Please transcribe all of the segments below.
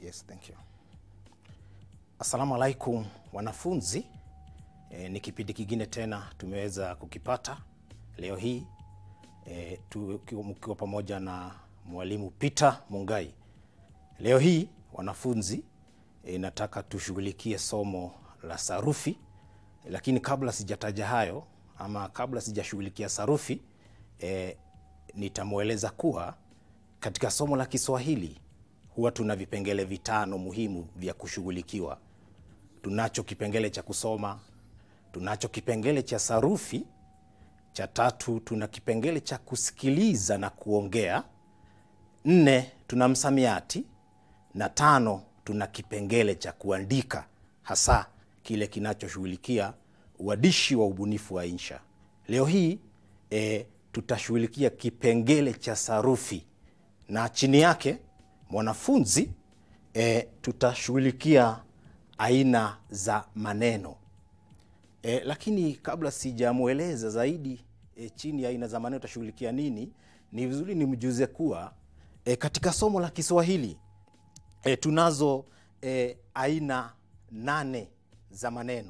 Yes, thank you. Assalamu alaikum wanafunzi. E, ni kipindi kingine tena tumeweza kukipata leo hii e, mkiwa pamoja na mwalimu Peter Mungai. Leo hii wanafunzi e, nataka tushughulikie somo la sarufi, lakini kabla sijataja hayo ama kabla sijashughulikia sarufi e, nitamweleza kuwa katika somo la Kiswahili huwa tuna vipengele vitano muhimu vya kushughulikiwa. Tunacho kipengele cha kusoma, tunacho kipengele cha sarufi, cha tatu tuna kipengele cha kusikiliza na kuongea, nne tuna msamiati, na tano tuna kipengele cha kuandika, hasa kile kinachoshughulikia uadishi wa ubunifu wa insha. Leo hii e, tutashughulikia kipengele cha sarufi na chini yake mwanafunzi e, tutashughulikia aina za maneno e, lakini kabla sijamweleza zaidi e, chini ya aina za maneno tutashughulikia nini, ni vizuri nimjuze kuwa e, katika somo la Kiswahili e, tunazo e, aina nane za maneno,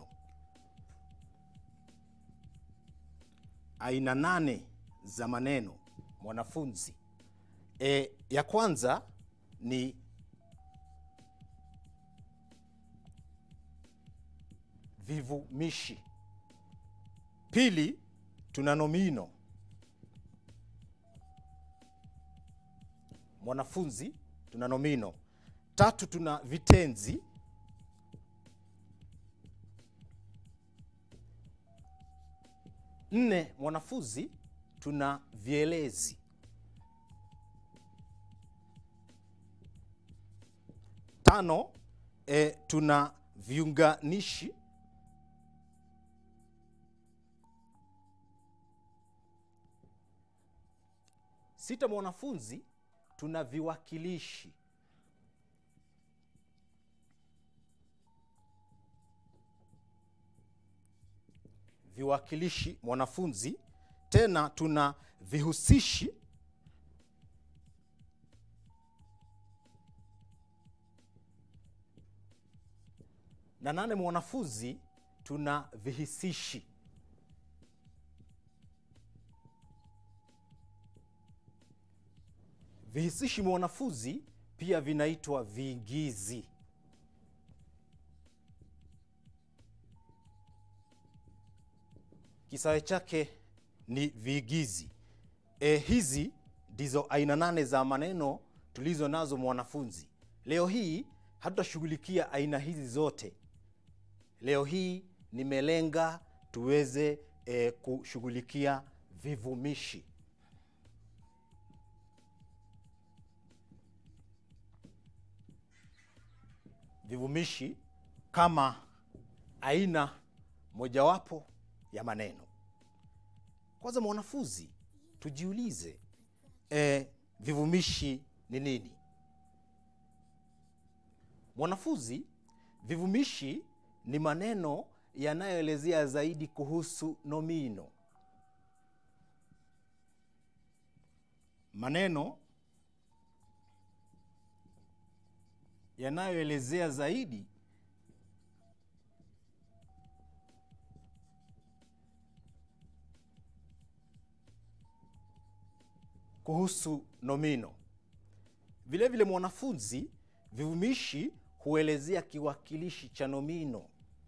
aina nane za maneno mwanafunzi. E, ya kwanza ni vivumishi. Pili, tuna nomino. Mwanafunzi, tuna nomino. Tatu, tuna vitenzi. Nne, mwanafunzi, tuna vielezi. Tano, e, tuna viunganishi. Sita, mwanafunzi, tuna viwakilishi. Viwakilishi mwanafunzi. Tena tuna vihusishi. na nane mwanafunzi, tuna vihisishi. Vihisishi mwanafunzi pia vinaitwa viigizi. Kisawe chake ni viigizi. E, hizi ndizo aina nane za maneno tulizo nazo mwanafunzi. Leo hii hatutashughulikia aina hizi zote. Leo hii nimelenga tuweze e, kushughulikia vivumishi. Vivumishi kama aina mojawapo ya maneno. Kwanza mwanafunzi, tujiulize e, vivumishi ni nini? Mwanafunzi, vivumishi ni maneno yanayoelezea zaidi kuhusu nomino. Maneno yanayoelezea zaidi kuhusu nomino. Vile vile mwanafunzi, vivumishi huelezea kiwakilishi cha nomino.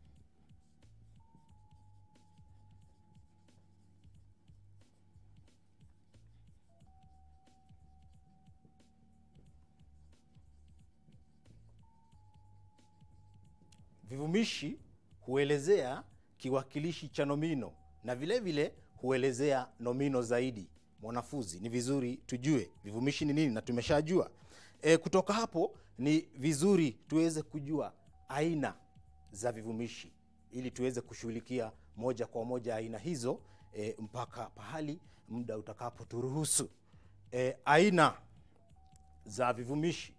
Vivumishi huelezea kiwakilishi cha nomino na vile vile huelezea nomino zaidi. Mwanafunzi, ni vizuri tujue vivumishi ni nini na tumeshajua. E, kutoka hapo ni vizuri tuweze kujua aina za vivumishi ili tuweze kushughulikia moja kwa moja aina hizo e, mpaka pahali muda utakapoturuhusu. E, aina za vivumishi.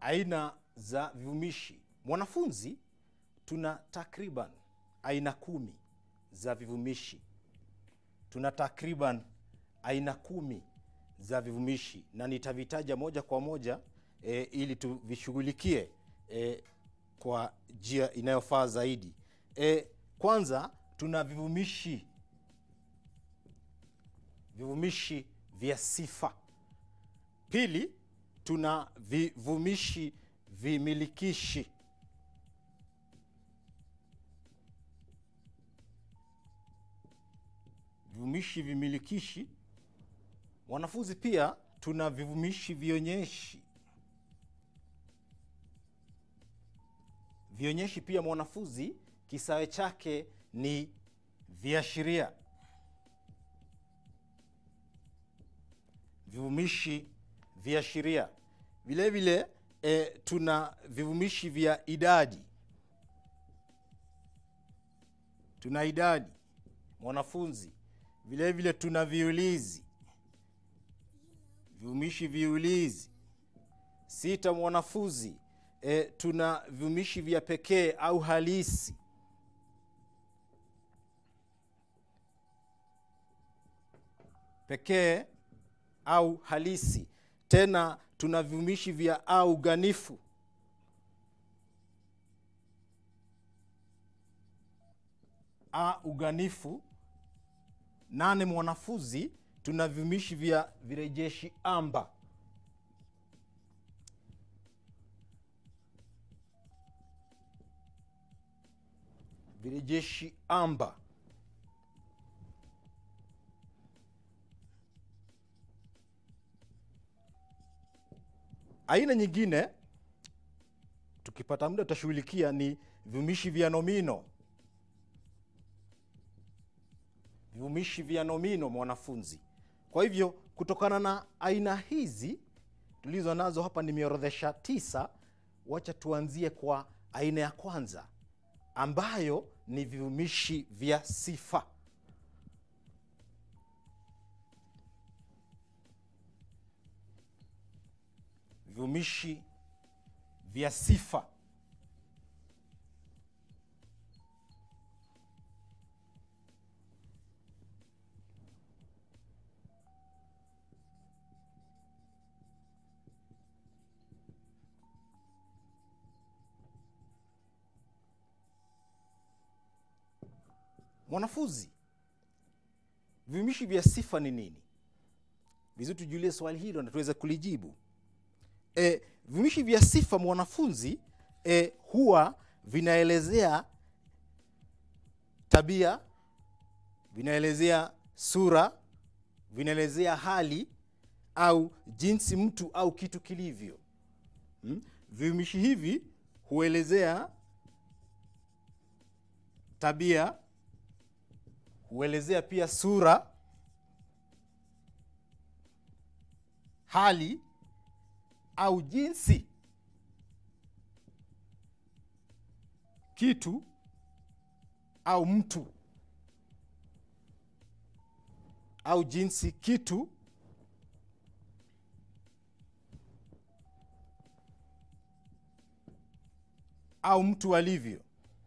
aina za vivumishi. Mwanafunzi, tuna takriban aina kumi za vivumishi. Tuna takriban aina kumi za vivumishi na nitavitaja moja kwa moja e, ili tuvishughulikie e, kwa njia inayofaa zaidi. E, kwanza tuna vivumishi vivumishi vya sifa. Pili, tuna vivumishi vimilikishi. Vivumishi vimilikishi. Wanafunzi, pia tuna vivumishi vionyeshi. Vionyeshi pia mwanafunzi, kisawe chake ni viashiria. Vivumishi viashiria. Vile vile e, tuna vivumishi vya idadi. Tuna idadi mwanafunzi. Vile vile tuna viulizi, vivumishi viulizi. Sita mwanafunzi, e, tuna vivumishi vya pekee au halisi. Pekee au halisi. Tena tuna vivumishi vya au ganifu. A uganifu. Nane mwanafunzi, tuna vivumishi vya virejeshi amba. Virejeshi amba. Aina nyingine tukipata muda tutashughulikia ni vivumishi vya nomino. Vivumishi vya nomino mwanafunzi. Kwa hivyo kutokana na aina hizi tulizo nazo hapa, nimeorodhesha tisa. Wacha tuanzie kwa aina ya kwanza ambayo ni vivumishi vya sifa. Vivumishi vya sifa. Mwanafunzi, vivumishi vya sifa ni nini? Vizuri tujulie swali hilo na tuweze kulijibu. E, vivumishi vya sifa mwanafunzi, e, huwa vinaelezea tabia, vinaelezea sura, vinaelezea hali au jinsi mtu au kitu kilivyo. Hmm? Vivumishi hivi huelezea tabia, huelezea pia sura, hali au jinsi kitu au mtu au jinsi kitu au mtu alivyo.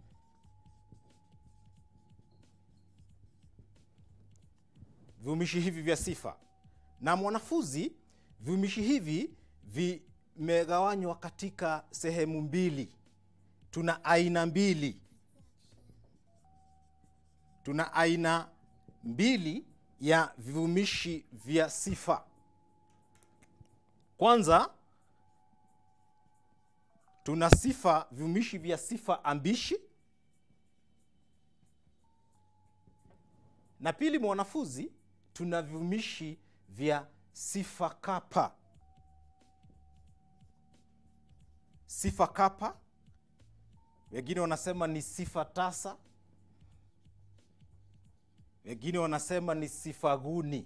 Vivumishi hivi vya sifa. Na mwanafunzi, vivumishi hivi vimegawanywa katika sehemu mbili. Tuna aina mbili, tuna aina mbili ya vivumishi vya sifa. Kwanza tuna sifa, vivumishi vya sifa ambishi, na pili, mwanafunzi, tuna vivumishi vya sifa kapa. Sifa kapa, wengine wanasema ni sifa tasa, wengine wanasema ni sifa guni.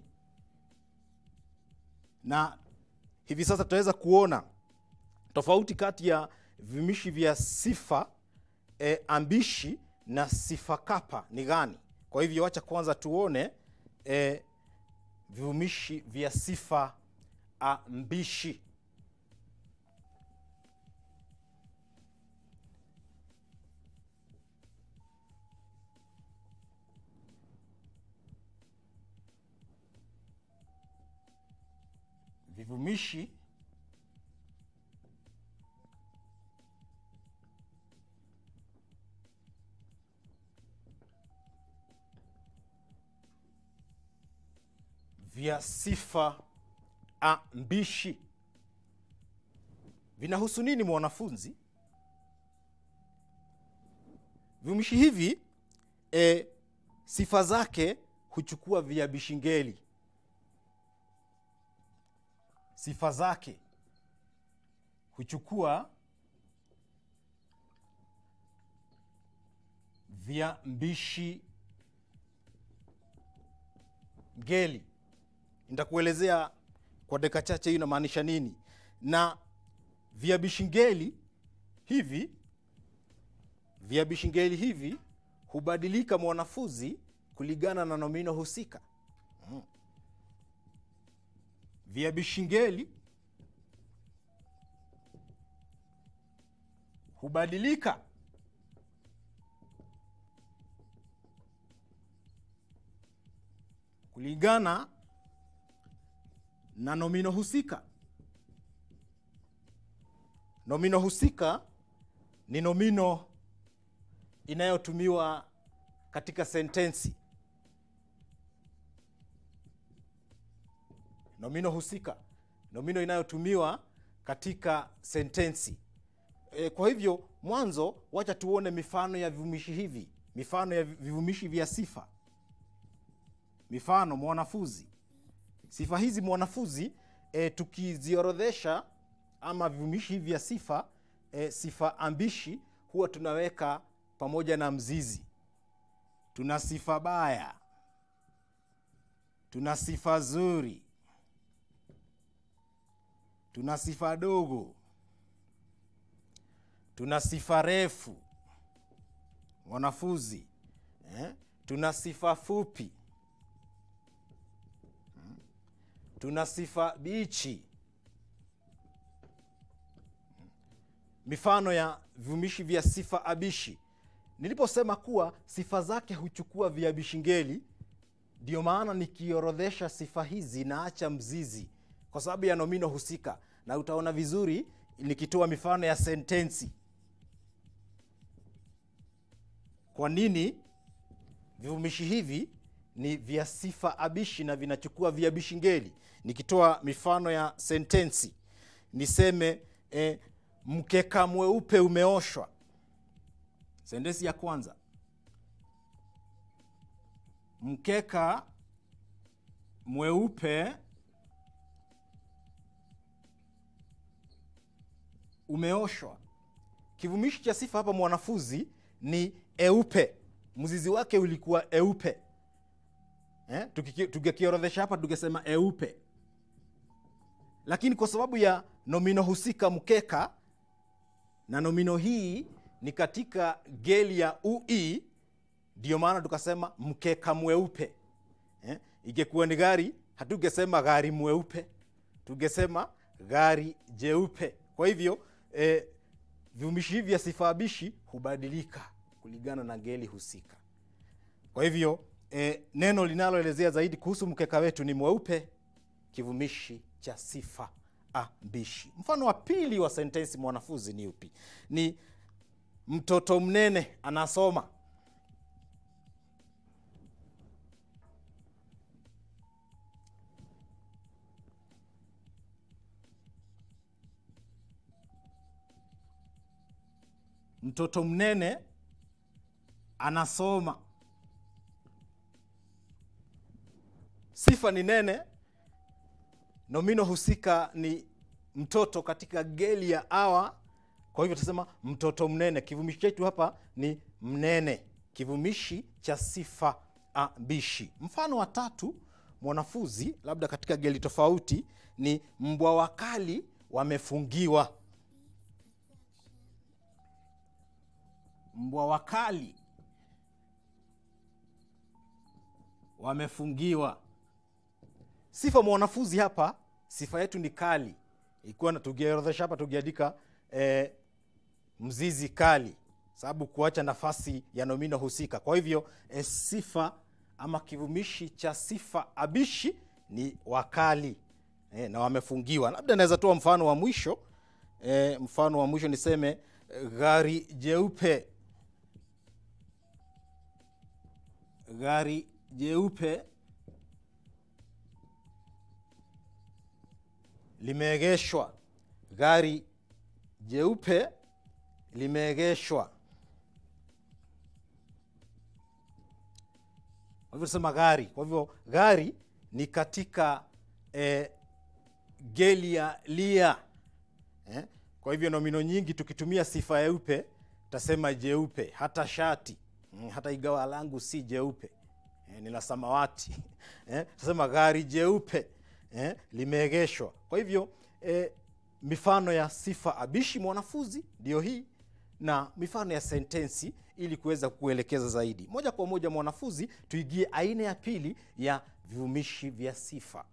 Na hivi sasa tutaweza kuona tofauti kati ya vivumishi vya sifa e, ambishi na sifa kapa ni gani. Kwa hivyo wacha kwanza tuone e, vivumishi vya sifa ambishi. vivumishi vya sifa ambishi vinahusu nini mwanafunzi? Vivumishi hivi e, sifa zake huchukua viabishi ngeli. Sifa zake huchukua viambishi ngeli. Nitakuelezea kwa dakika chache hii inamaanisha nini, na viabishi ngeli hivi viabishi ngeli hivi hubadilika mwanafunzi kulingana na nomino husika. Mm. Viabishi ngeli hubadilika kulingana na nomino husika. Nomino husika ni nomino inayotumiwa katika sentensi. Nomino husika, nomino inayotumiwa katika sentensi. E, kwa hivyo mwanzo, wacha tuone mifano ya vivumishi hivi, mifano ya vivumishi vya sifa. Mifano mwanafunzi, sifa hizi mwanafunzi, e, tukiziorodhesha ama vivumishi hivi vya sifa e, sifa ambishi huwa tunaweka pamoja na mzizi. Tuna sifa baya, tuna sifa zuri, tuna sifa dogo, tuna sifa refu mwanafunzi eh? Tuna sifa fupi, tuna sifa bichi. Mifano ya vivumishi vya sifa abishi. Niliposema kuwa sifa zake huchukua viabishi ngeli, ndio maana nikiorodhesha sifa hizi naacha mzizi kwa sababu ya nomino husika, na utaona vizuri nikitoa mifano ya sentensi. Kwa nini vivumishi hivi ni vya sifa abishi na vinachukua viabishi ngeli? Nikitoa mifano ya sentensi niseme eh, mkeka mweupe umeoshwa. Sentensi ya kwanza, mkeka mweupe umeoshwa. Kivumishi cha sifa hapa mwanafunzi ni eupe, mzizi wake ulikuwa eupe eh? Tukikiorodhesha hapa tungesema eupe, lakini kwa sababu ya nomino husika mkeka, na nomino hii ni katika ngeli ya ui, ndiyo maana tukasema mkeka mweupe eh? Ingekuwa ni gari, hatungesema gari mweupe, tungesema gari jeupe. Kwa hivyo eh, vivumishi hivi vya sifa abishi hubadilika kulingana na ngeli husika. Kwa hivyo eh, neno linaloelezea zaidi kuhusu mkeka wetu ni mweupe, kivumishi cha sifa ambishi. Mfano wa pili wa sentensi mwanafunzi ni upi? Ni mtoto mnene anasoma. Mtoto mnene anasoma. Sifa ni nene, nomino husika ni mtoto katika ngeli ya awa. Kwa hivyo tutasema mtoto mnene. Kivumishi chetu hapa ni mnene, kivumishi cha sifa ambishi. Mfano wa tatu mwanafunzi, labda katika ngeli tofauti, ni mbwa wakali wamefungiwa. Mbwa wakali wamefungiwa. Sifa mwanafunzi hapa, sifa yetu ni kali. Ikiwa tungiorodhesha hapa tungeandika eh, mzizi kali, sababu kuacha nafasi ya nomino husika. Kwa hivyo eh, sifa ama kivumishi cha sifa abishi ni wakali eh, na wamefungiwa. Labda naweza toa mfano wa mwisho eh, mfano wa mwisho niseme eh, gari jeupe, gari jeupe limeegeshwa, gari jeupe limeegeshwa. Kwa hivyo sema gari. Kwa hivyo gari ni katika eh, gelia lia eh? Kwa hivyo nomino nyingi tukitumia sifa yeupe tasema jeupe, hata shati mm, hata igawa langu si jeupe eh, ni la samawati eh? Tasema gari jeupe eh, limeegeshwa. Kwa hivyo eh, mifano ya sifa abishi mwanafunzi ndiyo hii na mifano ya sentensi ili kuweza kuelekeza zaidi moja kwa moja mwanafunzi, tuigie aina ya pili ya vivumishi vya sifa.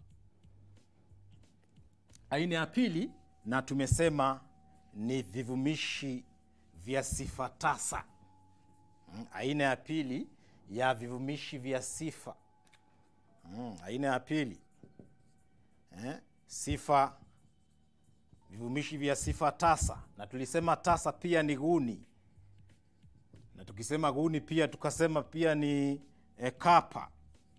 Aina ya pili na tumesema ni vivumishi vya sifa tasa. Mm, Aina ya pili ya vivumishi vya sifa. Mm, Aina ya pili eh, sifa vivumishi vya sifa tasa, na tulisema tasa pia ni guni, na tukisema guni pia tukasema pia ni e, kapa.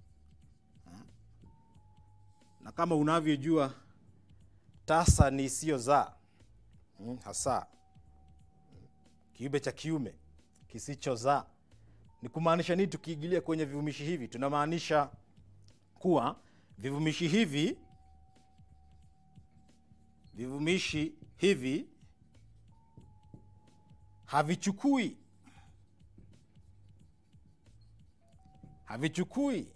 Na kama unavyojua tasa ni isiyozaa mm, hasa kiumbe cha kiume kisichozaa. Ni kumaanisha nini? Tukiingilia kwenye vivumishi hivi, tunamaanisha kuwa vivumishi hivi vivumishi hivi havichukui havichukui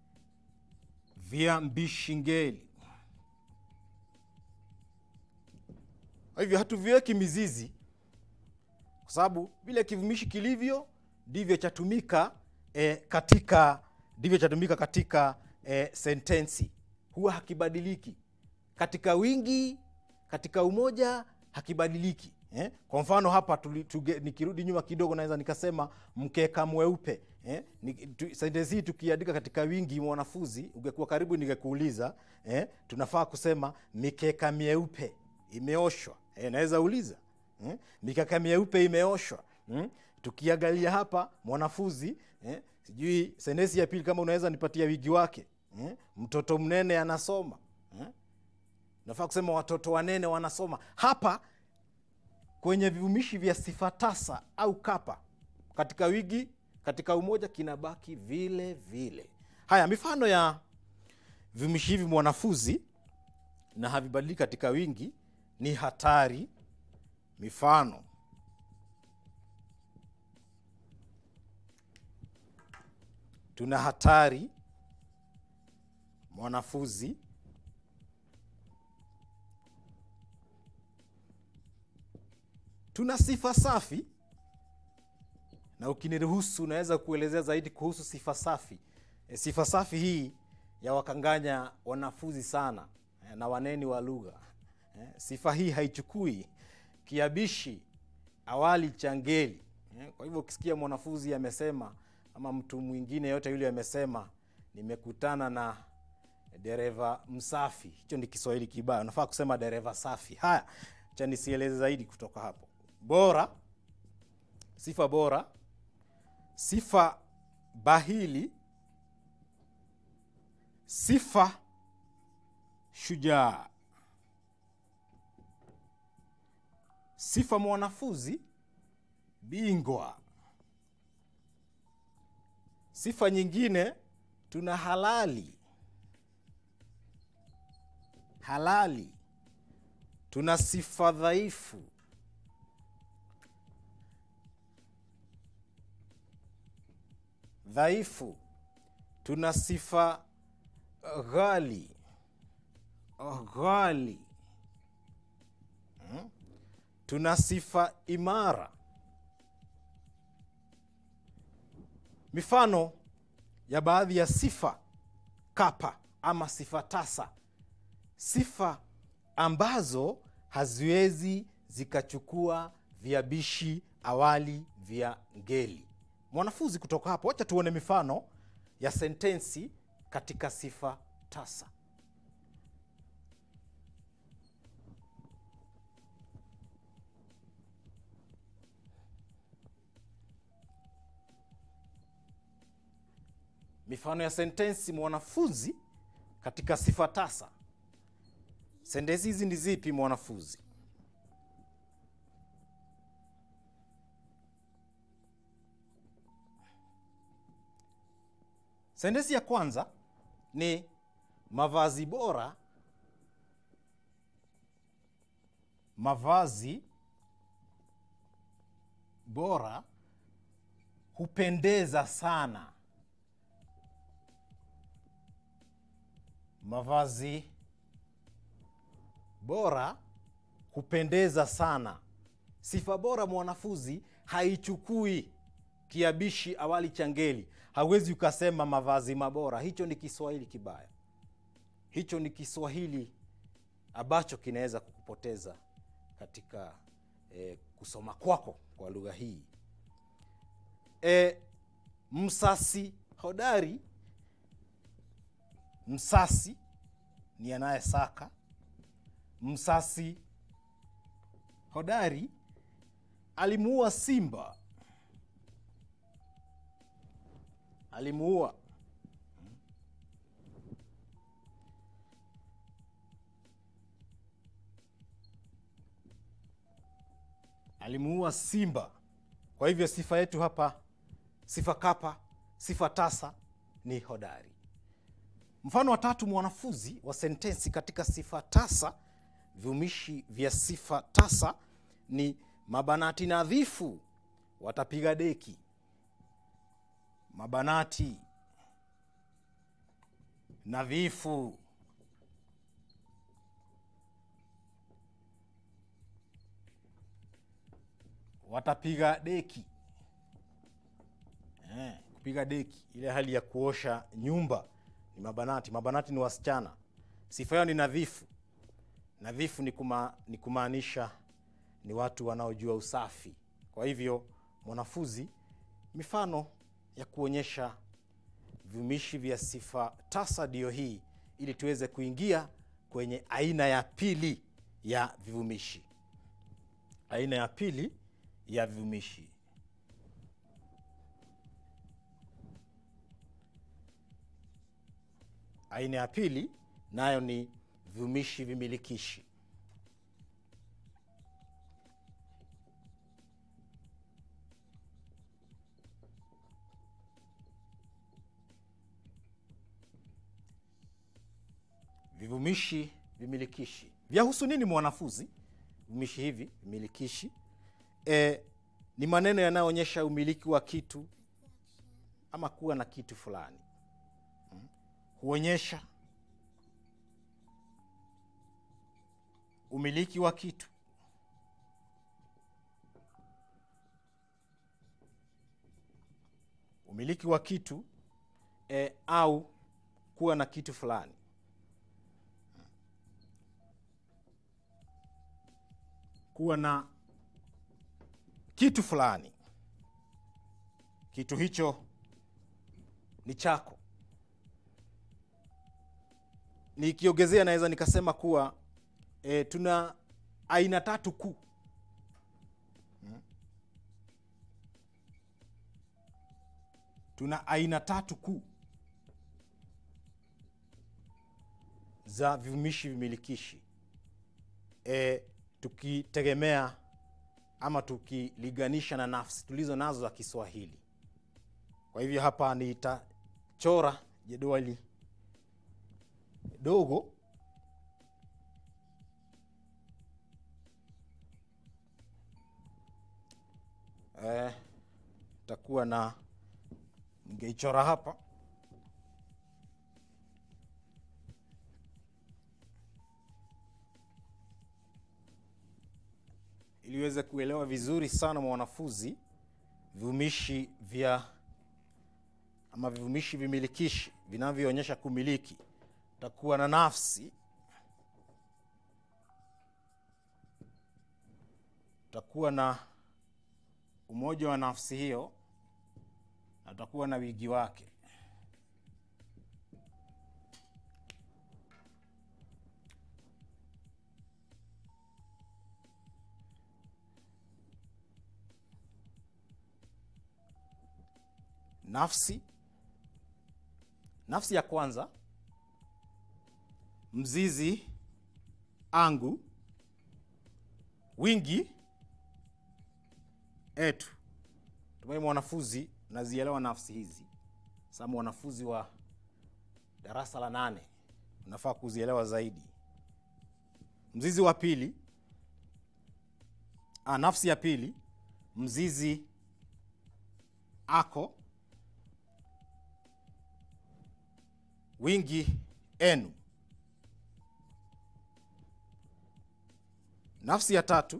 viambishi ngeli. Kwa hivyo hatuviweki mizizi, kwa sababu vile kivumishi kilivyo ndivyo chatumika e, katika ndivyo chatumika katika e, sentensi, huwa hakibadiliki katika wingi katika umoja hakibadiliki eh? Kwa mfano hapa tuli, tuge, nikirudi nyuma kidogo naweza nikasema mkeka mweupe eh? Ni, tu, sentensi hii tukiandika katika wingi, mwanafunzi, ungekuwa karibu ningekuuliza eh? Tunafaa kusema mikeka mieupe imeoshwa eh? Naweza uliza eh? Mikeka mieupe imeoshwa hmm? Tukiangalia hapa mwanafunzi eh? Sijui sentensi ya pili kama unaweza nipatia wigi wake eh? Mtoto mnene anasoma eh? Nafaa kusema watoto wanene wanasoma. Hapa kwenye vivumishi vya sifa tasa au kapa, katika wigi, katika umoja, kinabaki vile vile. Haya, mifano ya vivumishi hivi mwanafunzi, na havibadiliki katika wingi, ni hatari. Mifano: tuna hatari mwanafunzi tuna sifa safi, na ukiniruhusu unaweza kuelezea zaidi kuhusu sifa safi. E, sifa safi hii ya wakanganya wanafunzi sana e, na waneni wa lugha e, sifa hii haichukui kiabishi awali cha ngeli e, kwa hivyo ukisikia mwanafunzi amesema ama mtu mwingine yote yule amesema nimekutana na dereva msafi, hicho ni Kiswahili kibaya, unafaa kusema dereva safi. Haya, cha nisieleze zaidi kutoka hapo. Bora, sifa bora, sifa bahili, sifa shujaa, sifa mwanafunzi bingwa. Sifa nyingine tuna halali, halali. Tuna sifa dhaifu, dhaifu. Tuna sifa ghali, ghali. Hmm? Tuna sifa imara. Mifano ya baadhi ya sifa kapa ama sifa tasa, sifa ambazo haziwezi zikachukua viabishi awali vya ngeli. Mwanafunzi, kutoka hapo, wacha tuone mifano ya sentensi katika sifa tasa. mifano ya sentensi mwanafunzi katika sifa tasa. Sentensi hizi ni zipi mwanafunzi? Sentensi ya kwanza ni mavazi bora. Mavazi bora hupendeza sana. Mavazi bora hupendeza sana. Sifa bora mwanafunzi haichukui kiabishi awali cha ngeli. Hawezi ukasema mavazi mabora. Hicho ni Kiswahili kibaya, hicho ni Kiswahili ambacho kinaweza kukupoteza katika eh, kusoma kwako kwa lugha hii. E, msasi hodari. Msasi ni anayesaka. Msasi hodari alimuua simba, alimuua alimuua simba. Kwa hivyo sifa yetu hapa, sifa kapa, sifa tasa ni hodari. Mfano wa tatu, mwanafunzi wa sentensi katika sifa tasa. Viumishi vya sifa tasa ni mabanati nadhifu watapiga deki. Mabanati nadhifu watapiga deki. Eh, kupiga deki, ile hali ya kuosha nyumba ni mabanati. Mabanati ni wasichana, sifa yao ni nadhifu. Nadhifu ni, kuma, ni kumaanisha ni watu wanaojua usafi. Kwa hivyo mwanafunzi, mifano ya kuonyesha viumishi vya sifa tasa ndiyo hii, ili tuweze kuingia kwenye aina ya pili ya vivumishi. Aina ya pili ya vivumishi aina ya pili nayo ni viumishi vimilikishi. Vivumishi vimilikishi vyahusu nini mwanafunzi? Vivumishi hivi vimilikishi e, ni maneno yanayoonyesha umiliki wa kitu ama kuwa na kitu fulani hmm. Huonyesha umiliki wa kitu, umiliki wa kitu e, au kuwa na kitu fulani kuwa na kitu fulani, kitu hicho ni chako. Nikiongezea naweza nikasema kuwa e, tuna aina tatu kuu hmm. Tuna aina tatu kuu za vivumishi vimilikishi e, tukitegemea ama tukiliganisha na nafsi tulizo nazo za Kiswahili. Kwa hivyo hapa nitachora jedwali dogo eh, takuwa na ningeichora hapa ili uweze kuelewa vizuri sana mwanafunzi vivumishi vya ama vivumishi vimilikishi vinavyoonyesha kumiliki. Takuwa na nafsi, takuwa na umoja wa nafsi hiyo, na takuwa na wigi wake. Nafsi, nafsi ya kwanza mzizi angu wingi etu tumai mwanafunzi nazielewa nafsi hizi sa mwanafunzi wa darasa la nane unafaa kuzielewa zaidi mzizi wa pili ah, nafsi ya pili mzizi ako wingi enu nafsi ya tatu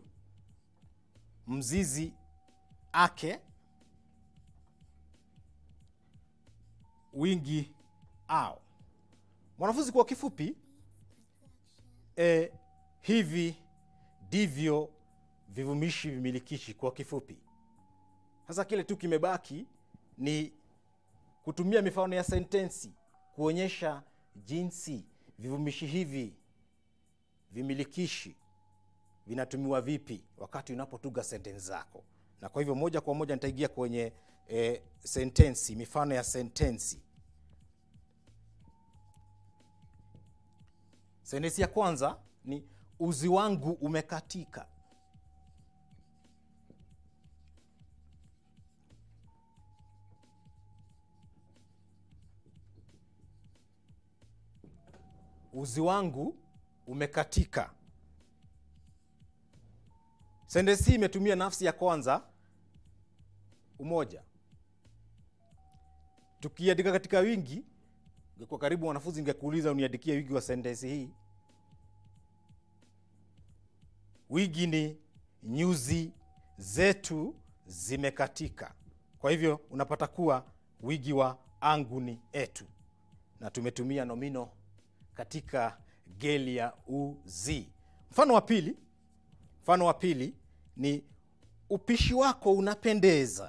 mzizi ake wingi ao mwanafunzi kwa kifupi e, hivi ndivyo vivumishi vimilikishi kwa kifupi sasa kile tu kimebaki ni kutumia mifano ya sentensi kuonyesha jinsi vivumishi hivi vimilikishi vinatumiwa vipi wakati unapotuga sentensi zako na kwa hivyo moja kwa moja nitaingia kwenye e, sentensi mifano ya sentensi sentensi ya kwanza ni uzi wangu umekatika uzi wangu umekatika sentensi hii imetumia nafsi ya kwanza umoja tukiandika katika wingi kwa karibu wanafunzi ingekuuliza uniandikie wingi wa sentensi hii wingi ni nyuzi zetu zimekatika kwa hivyo unapata kuwa wingi wa angu ni etu na tumetumia nomino katika geli ya uzi mfano wa pili mfano wa pili ni upishi wako unapendeza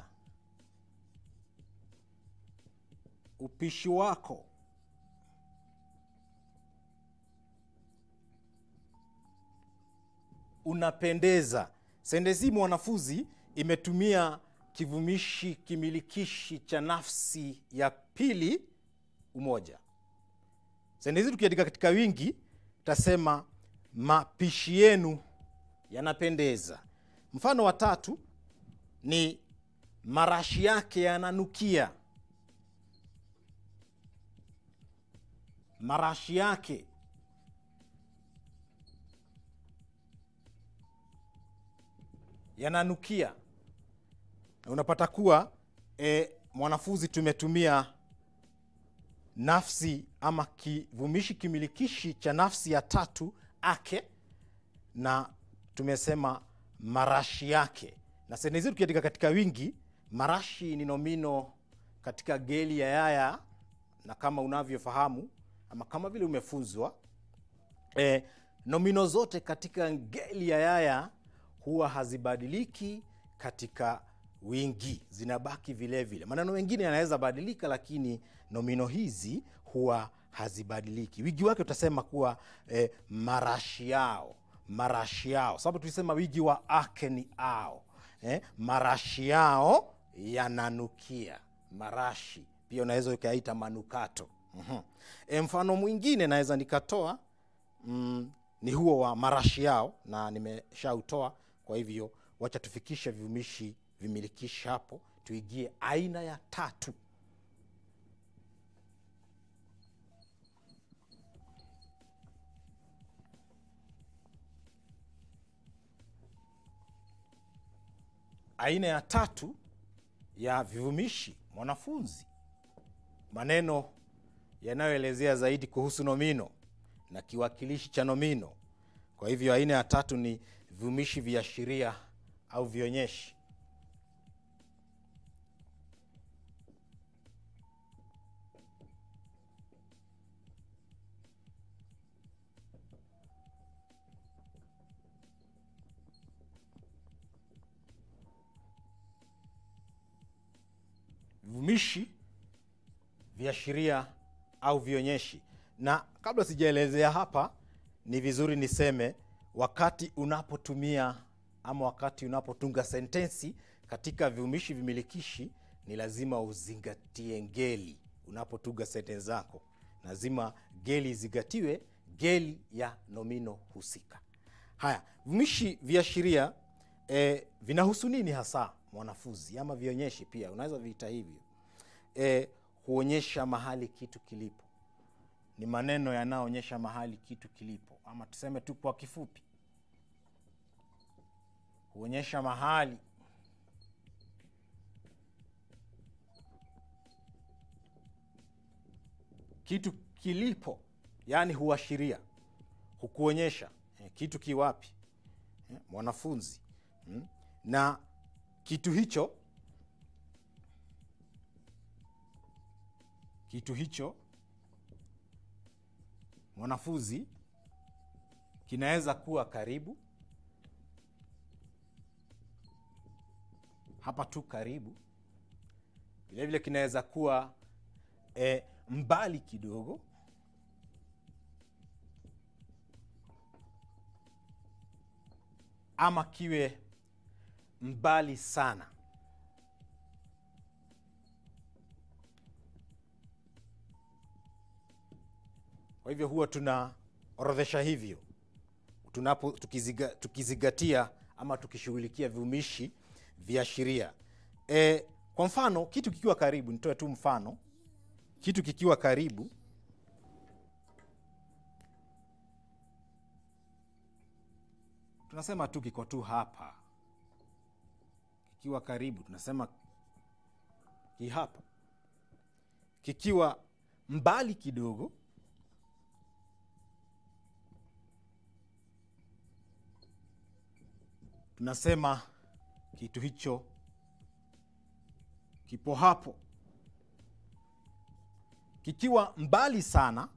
upishi wako unapendeza sentensi mwanafunzi imetumia kivumishi kimilikishi cha nafsi ya pili umoja sentensi tukiandika katika wingi tasema mapishi yenu yanapendeza mfano wa tatu ni marashi yake yananukia marashi yake yananukia na unapata kuwa e, mwanafunzi tumetumia nafsi ama kivumishi kimilikishi cha nafsi ya tatu ake na tumesema marashi yake na sentensi tukiandika katika wingi marashi ni nomino katika geli ya yaya na kama unavyofahamu ama kama vile umefunzwa e, nomino zote katika ngeli ya yaya huwa hazibadiliki katika wingi zinabaki vile vile maneno mengine yanaweza badilika lakini nomino hizi huwa hazibadiliki wingi wake utasema kuwa e, marashi yao marashi yao sababu tulisema wingi wa ake ni ao eh, marashi yao yananukia marashi pia unaweza ukaita manukato mm-hmm. e, mfano mwingine naweza nikatoa mm, ni huo wa marashi yao na nimeshautoa kwa hivyo wacha tufikishe vivumishi vimilikishi hapo tuigie aina ya tatu aina ya tatu ya vivumishi mwanafunzi maneno yanayoelezea zaidi kuhusu nomino na kiwakilishi cha nomino kwa hivyo aina ya tatu ni vivumishi viashiria au vionyeshi vivumishi viashiria au vionyeshi na kabla sijaelezea hapa ni vizuri niseme wakati unapotumia ama wakati unapotunga sentensi katika vivumishi vimilikishi ni lazima uzingatie ngeli unapotuga sentensi zako, lazima geli izingatiwe, geli ya nomino husika. Haya, vivumishi viashiria eh, vinahusu nini hasa mwanafunzi, ama vionyeshi pia unaweza viita hivyo eh, huonyesha mahali kitu kilipo. Ni maneno yanayoonyesha mahali kitu kilipo, ama tuseme tu kwa kifupi, huonyesha mahali kitu kilipo, yaani huashiria, hukuonyesha eh, kitu kiwapi eh, mwanafunzi mm, na kitu hicho kitu hicho mwanafunzi kinaweza kuwa karibu hapa tu karibu, vilevile kinaweza kuwa e, mbali kidogo, ama kiwe mbali sana. Kwa hivyo huwa tunaorodhesha hivyo tunapo tukiziga, tukizingatia ama tukishughulikia vivumishi viashiria. E, kwa mfano kitu kikiwa karibu, nitoe tu mfano, kitu kikiwa karibu tunasema tu kiko tu hapa, kikiwa karibu tunasema ki hapa, kikiwa mbali kidogo tunasema kitu hicho kipo hapo. Kikiwa mbali sana,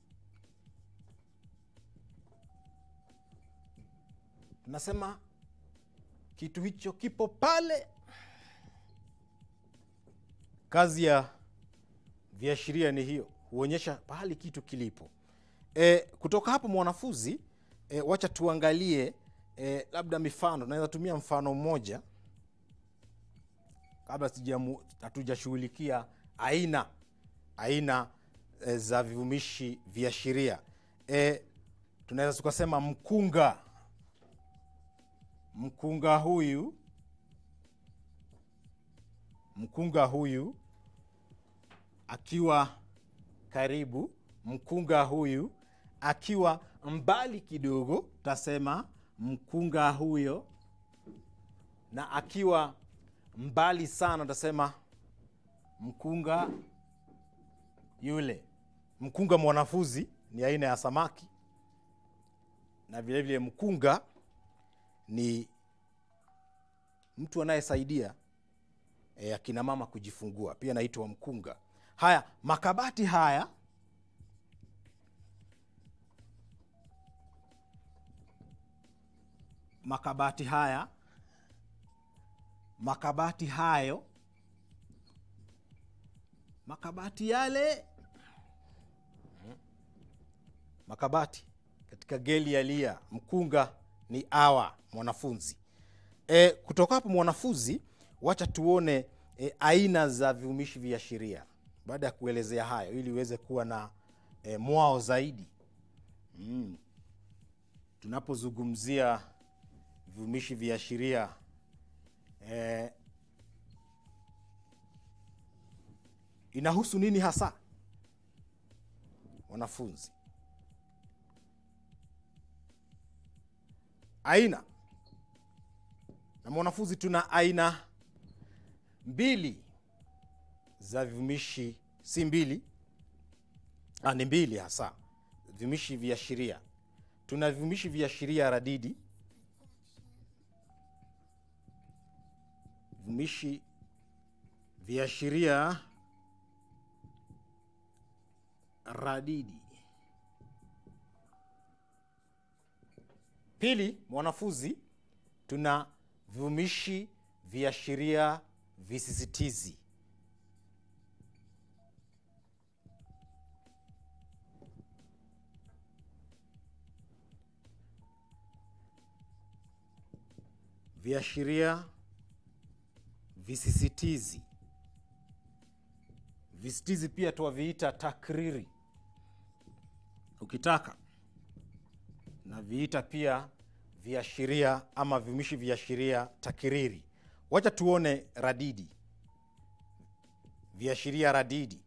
tunasema kitu hicho kipo pale. Kazi ya viashiria ni hiyo, huonyesha pahali kitu kilipo. E, kutoka hapo mwanafunzi, e, wacha tuangalie E, labda mifano tunaweza tumia mfano mmoja kabla hatujashughulikia aina aina e, za vivumishi viashiria. E, tunaweza tukasema mkunga, mkunga huyu, mkunga huyu akiwa karibu, mkunga huyu akiwa mbali kidogo, tutasema mkunga huyo, na akiwa mbali sana utasema mkunga yule. Mkunga mwanafunzi ni aina ya samaki, na vilevile mkunga ni mtu anayesaidia e, akina mama kujifungua, pia naitwa mkunga. Haya, makabati haya makabati haya makabati hayo makabati yale makabati katika geli ya lia, mkunga ni awa mwanafunzi. E, kutoka hapo mwanafunzi, wacha tuone e, aina za vivumishi viashiria baada ya kuelezea hayo, ili uweze kuwa na e, mwao zaidi mm. tunapozungumzia vivumishi viashiria eh, inahusu nini hasa wanafunzi? Aina na mwanafunzi, tuna aina mbili za vivumishi, si mbili, ah, ni mbili hasa vivumishi viashiria. Tuna vivumishi viashiria radidi vivumishi viashiria radidi. Pili, mwanafunzi, tuna vivumishi viashiria visisitizi. Viashiria visisitizi visitizi pia twaviita takriri ukitaka na viita pia viashiria ama viumishi viashiria takiriri wacha tuone radidi viashiria radidi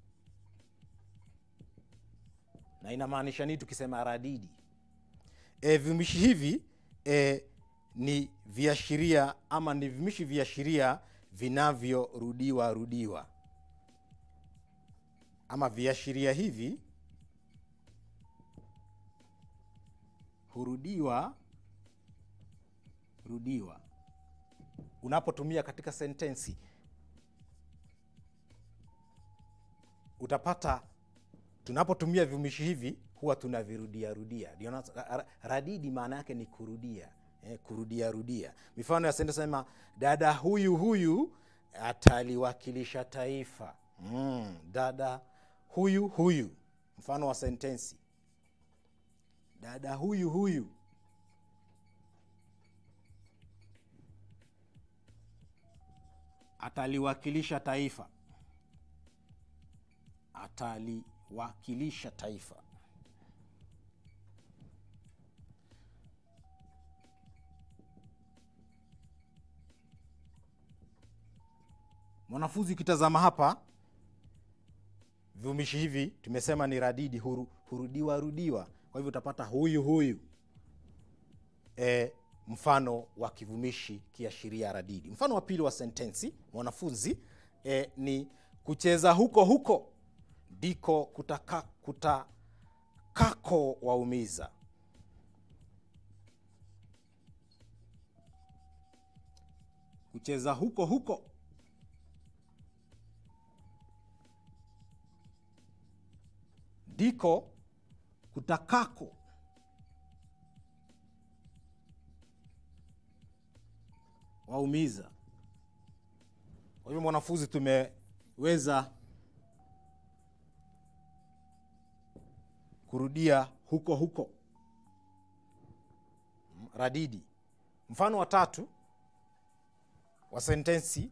na inamaanisha nini tukisema radidi e, viumishi hivi e, ni viashiria ama ni viumishi viashiria vinavyorudiwa rudiwa ama viashiria hivi hurudiwa rudiwa unapotumia katika sentensi utapata tunapotumia viumishi hivi huwa tunavirudia rudia ndio na- ra- radidi maana yake ni kurudia eh, kurudia rudia mifano ya sentensi sema dada huyu huyu ataliwakilisha taifa mm, dada huyu huyu mfano wa sentensi dada huyu huyu ataliwakilisha taifa ataliwakilisha taifa mwanafunzi ukitazama hapa viumishi hivi tumesema ni radidi huru, hurudiwa rudiwa kwa hivyo utapata huyu huyu e, mfano wa kivumishi kiashiria radidi mfano wa pili wa sentensi mwanafunzi e, ni kucheza huko huko ndiko kutaka, kutakako waumiza kucheza huko huko ndiko kutakako waumiza kwa hivyo mwanafunzi tumeweza kurudia huko huko Mm, radidi mfano wa tatu wa sentensi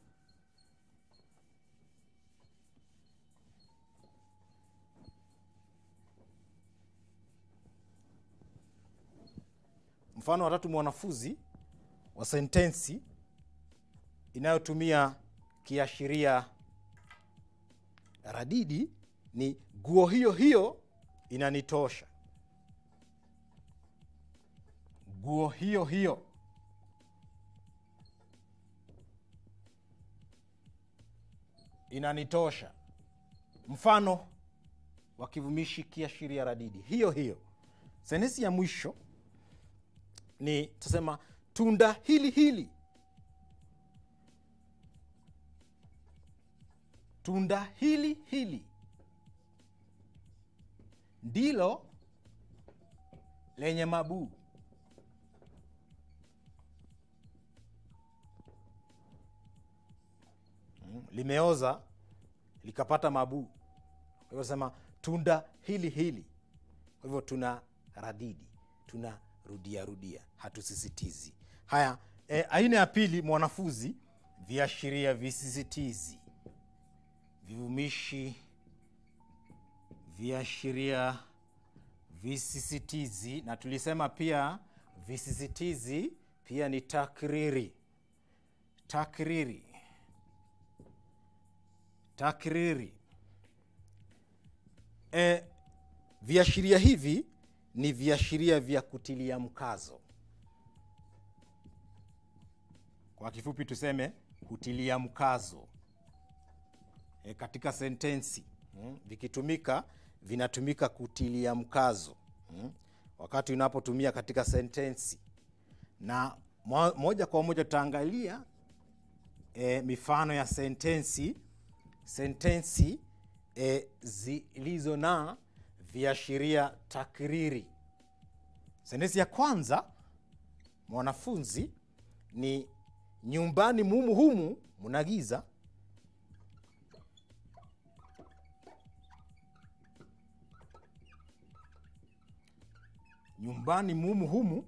mfano wa tatu mwanafunzi wa sentensi inayotumia kiashiria radidi ni guo hiyo hiyo inanitosha guo hiyo hiyo inanitosha mfano wa kivumishi kiashiria radidi hiyo hiyo sentensi ya mwisho ni tasema tunda hili hili tunda hili hili ndilo lenye mabuu Mm, limeoza likapata mabuu kwa hivyo sema tunda hili hili kwa hivyo tuna radidi tuna rudia rudia hatusisitizi haya e, aina ya pili mwanafunzi viashiria visisitizi vivumishi viashiria visisitizi na tulisema pia visisitizi pia ni takriri takriri takriri e, viashiria hivi ni viashiria vya kutilia mkazo kwa kifupi tuseme kutilia mkazo e, katika sentensi mm, vikitumika vinatumika kutilia mkazo mm, wakati unapotumia katika sentensi na mo, moja kwa moja tutaangalia e, mifano ya sentensi sentensi e, zilizo na viashiria takriri sentensi ya kwanza mwanafunzi ni nyumbani mumu humu muna giza nyumbani mumu humu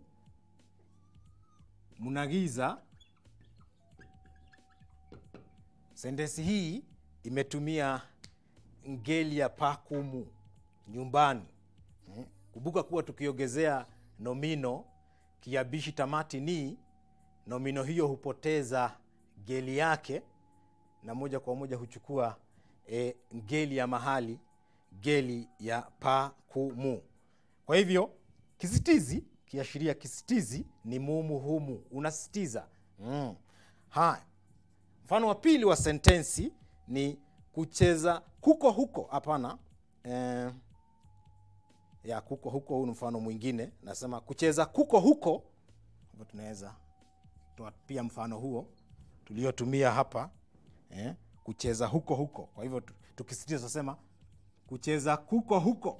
muna giza sentensi hii imetumia ngeli ya pakumu nyumbani. Mm. Kumbuka kuwa tukiongezea nomino kiabishi tamati ni, nomino hiyo hupoteza ngeli yake na moja kwa moja huchukua e, ngeli ya mahali, ngeli ya pakumu. Kwa hivyo kisitizi, kiashiria kisitizi ni mumu humu, unasitiza. Mm. Haya, mfano wa pili wa sentensi ni kucheza kuko huko. Hapana, eh, ya kuko huko, huu ni mfano mwingine. Nasema kucheza kuko huko, hivyo tunaweza toa pia mfano huo tuliotumia hapa eh, kucheza huko huko. Kwa hivyo tu- tukisitiza tunasema kucheza kuko huko,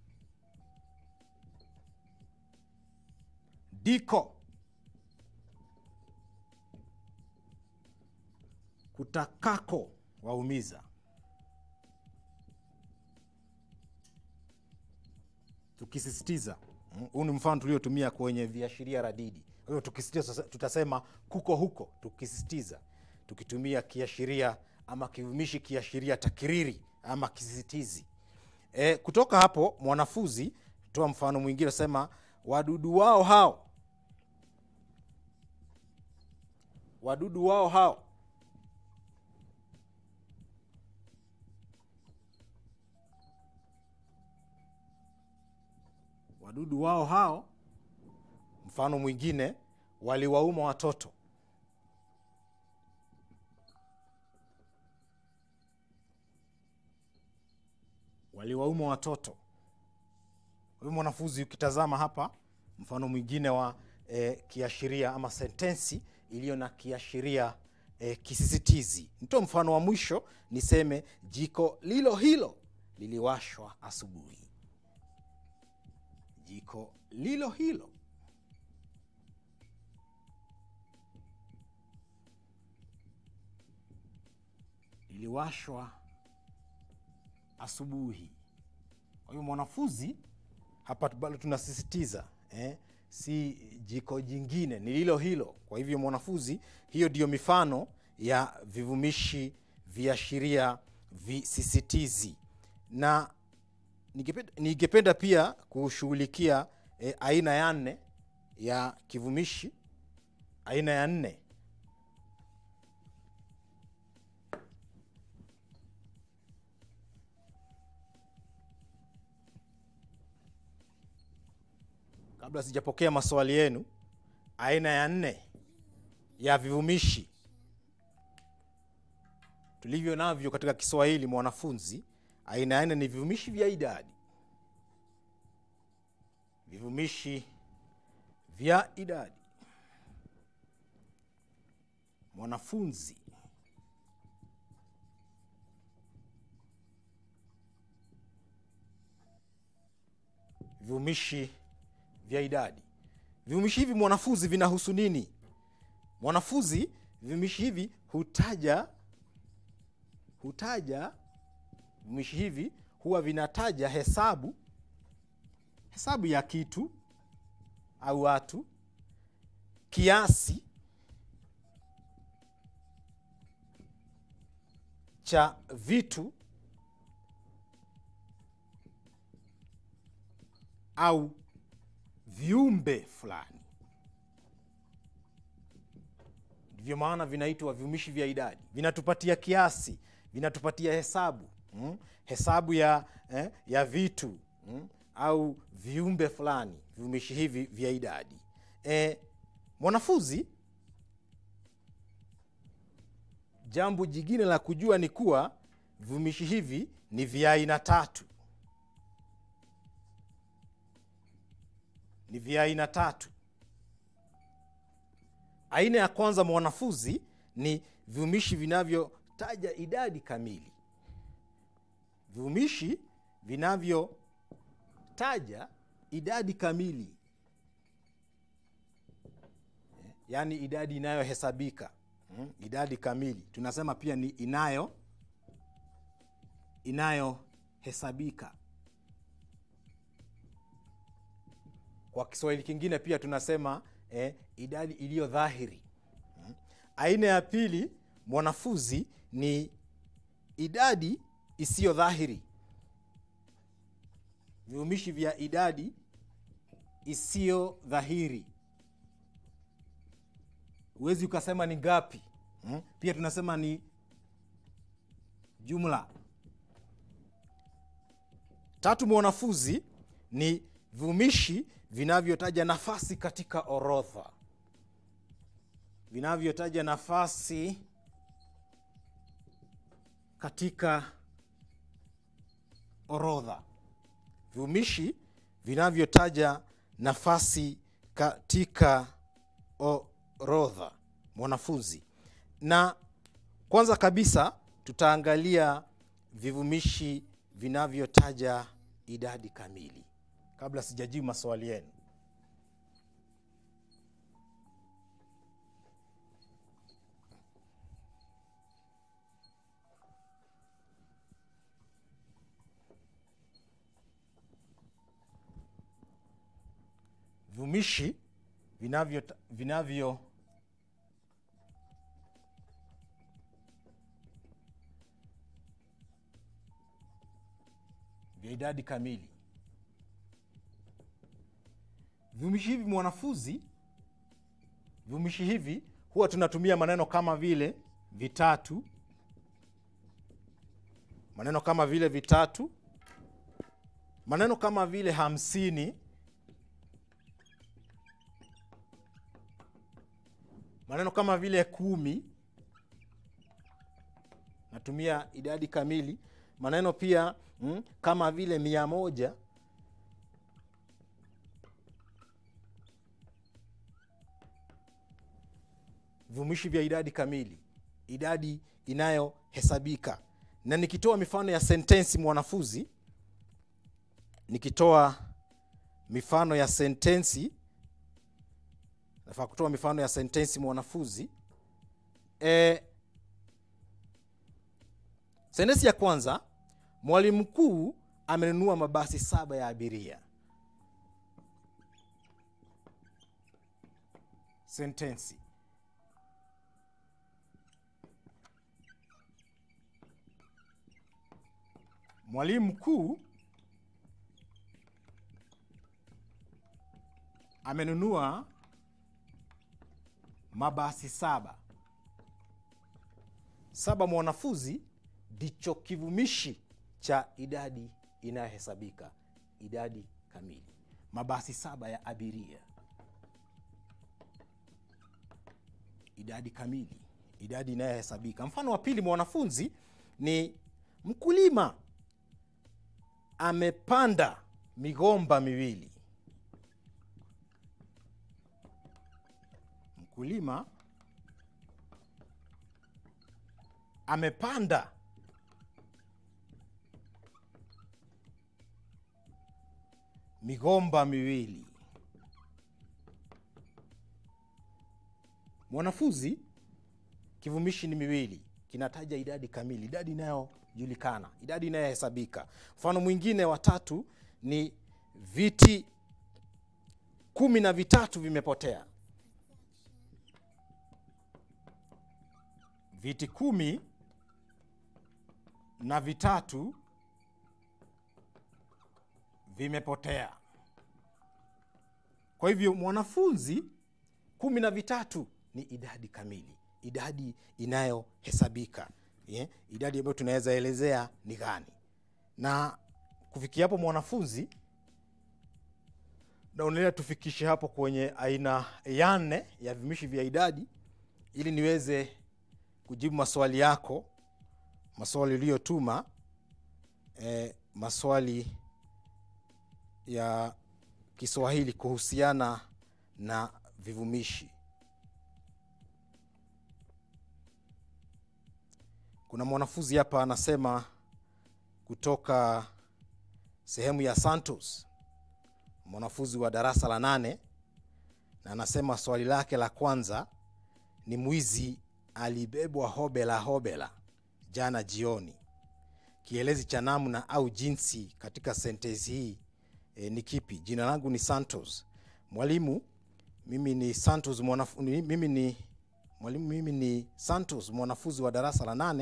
diko kutakako waumiza. Tukisisitiza, mm, huu ni mfano tuliotumia kwenye viashiria radidi. Kwa hivyo tukisisitiza, sasa tutasema kuko huko, tukisisitiza, tukitumia kiashiria ama kivumishi kiashiria takiriri ama kisisitizi. E, kutoka hapo mwanafunzi toa mfano mwingine, sema wadudu wao hao, wadudu wao hao wadudu wao hao. Mfano mwingine, waliwauma watoto. Waliwauma watoto. Kwa hiyo mwanafunzi, ukitazama hapa mfano mwingine wa eh, kiashiria ama sentensi iliyo na kiashiria eh, kisisitizi. Nitoe mfano wa mwisho, niseme jiko lilo hilo liliwashwa asubuhi. Jiko lilo hilo liliwashwa asubuhi. Kwa hiyo mwanafunzi, hapa bado tunasisitiza eh, si jiko jingine, ni lilo hilo. Kwa hivyo mwanafunzi, hiyo ndiyo mifano ya vivumishi viashiria visisitizi na ningependa, ningependa pia kushughulikia eh, aina ya nne ya kivumishi. Aina ya nne kabla sijapokea maswali yenu, aina ya nne ya vivumishi tulivyo navyo katika Kiswahili mwanafunzi, aina ya nne ni vivumishi vya idadi. Vivumishi vya idadi. Mwanafunzi, vivumishi vya idadi. Vivumishi hivi mwanafunzi, vinahusu nini? Mwanafunzi, vivumishi hivi hutaja hutaja vivumishi hivi huwa vinataja hesabu hesabu ya kitu au watu, kiasi cha vitu au viumbe fulani. Ndivyo maana vinaitwa vivumishi vya idadi. Vinatupatia kiasi, vinatupatia hesabu mm? hesabu ya, eh, ya vitu mm? au viumbe fulani, vivumishi hivi vya idadi. E, mwanafunzi, jambo jingine la kujua ni kuwa vivumishi hivi ni vya aina tatu, ni vya aina tatu. Aina ya kwanza mwanafunzi, ni vivumishi vinavyotaja idadi kamili, vivumishi vinavyotaja idadi kamili, yaani idadi inayohesabika mm, idadi kamili. Tunasema pia ni inayo inayohesabika. Kwa Kiswahili kingine pia tunasema eh, idadi iliyo dhahiri mm. Aina ya pili mwanafunzi ni idadi isiyo dhahiri vivumishi vya idadi isiyo dhahiri huwezi ukasema ni ngapi hmm? pia tunasema ni jumla tatu mwanafunzi ni vivumishi vinavyotaja nafasi katika orodha vinavyotaja nafasi katika orodha vivumishi vinavyotaja nafasi katika orodha mwanafunzi na kwanza kabisa tutaangalia vivumishi vinavyotaja idadi kamili kabla sijajibu maswali yenu vivumishi vinavyo vinavyo vya idadi kamili vivumishi hivi mwanafunzi vivumishi hivi huwa tunatumia maneno kama vile vitatu maneno kama vile vitatu maneno kama vile hamsini maneno kama vile kumi natumia idadi kamili maneno pia mm, kama vile mia moja vivumishi vya idadi kamili idadi inayohesabika na nikitoa mifano ya sentensi mwanafunzi nikitoa mifano ya sentensi nafaa kutoa mifano ya sentensi mwanafunzi e, sentensi ya kwanza mwalimu mkuu amenunua mabasi saba ya abiria sentensi mwalimu mkuu amenunua mabasi saba saba mwanafunzi ndicho kivumishi cha idadi inayohesabika idadi kamili mabasi saba ya abiria idadi kamili idadi inayohesabika mfano wa pili mwanafunzi ni mkulima amepanda migomba miwili mkulima amepanda migomba miwili mwanafunzi kivumishi ni miwili kinataja idadi kamili idadi inayojulikana idadi inayohesabika mfano mwingine wa tatu ni viti kumi na vitatu vimepotea viti kumi na vitatu vimepotea kwa hivyo mwanafunzi kumi na vitatu ni idadi kamili idadi inayohesabika yeah? idadi ambayo tunaweza elezea ni gani na kufikia hapo mwanafunzi naonelea tufikishe hapo kwenye aina ya nne ya vimishi vya idadi ili niweze kujibu maswali yako maswali uliyotuma e, maswali ya kiswahili kuhusiana na vivumishi kuna mwanafunzi hapa anasema kutoka sehemu ya santos mwanafunzi wa darasa la nane na anasema swali lake la kwanza ni mwizi alibebwa hobela hobela jana jioni kielezi cha namna au jinsi katika sentensi hii e, ni kipi jina langu ni santos mwalimu mimi ni santos mwanafu, ni, mimi ni mwalimu mimi ni santos mwanafunzi wa darasa la nane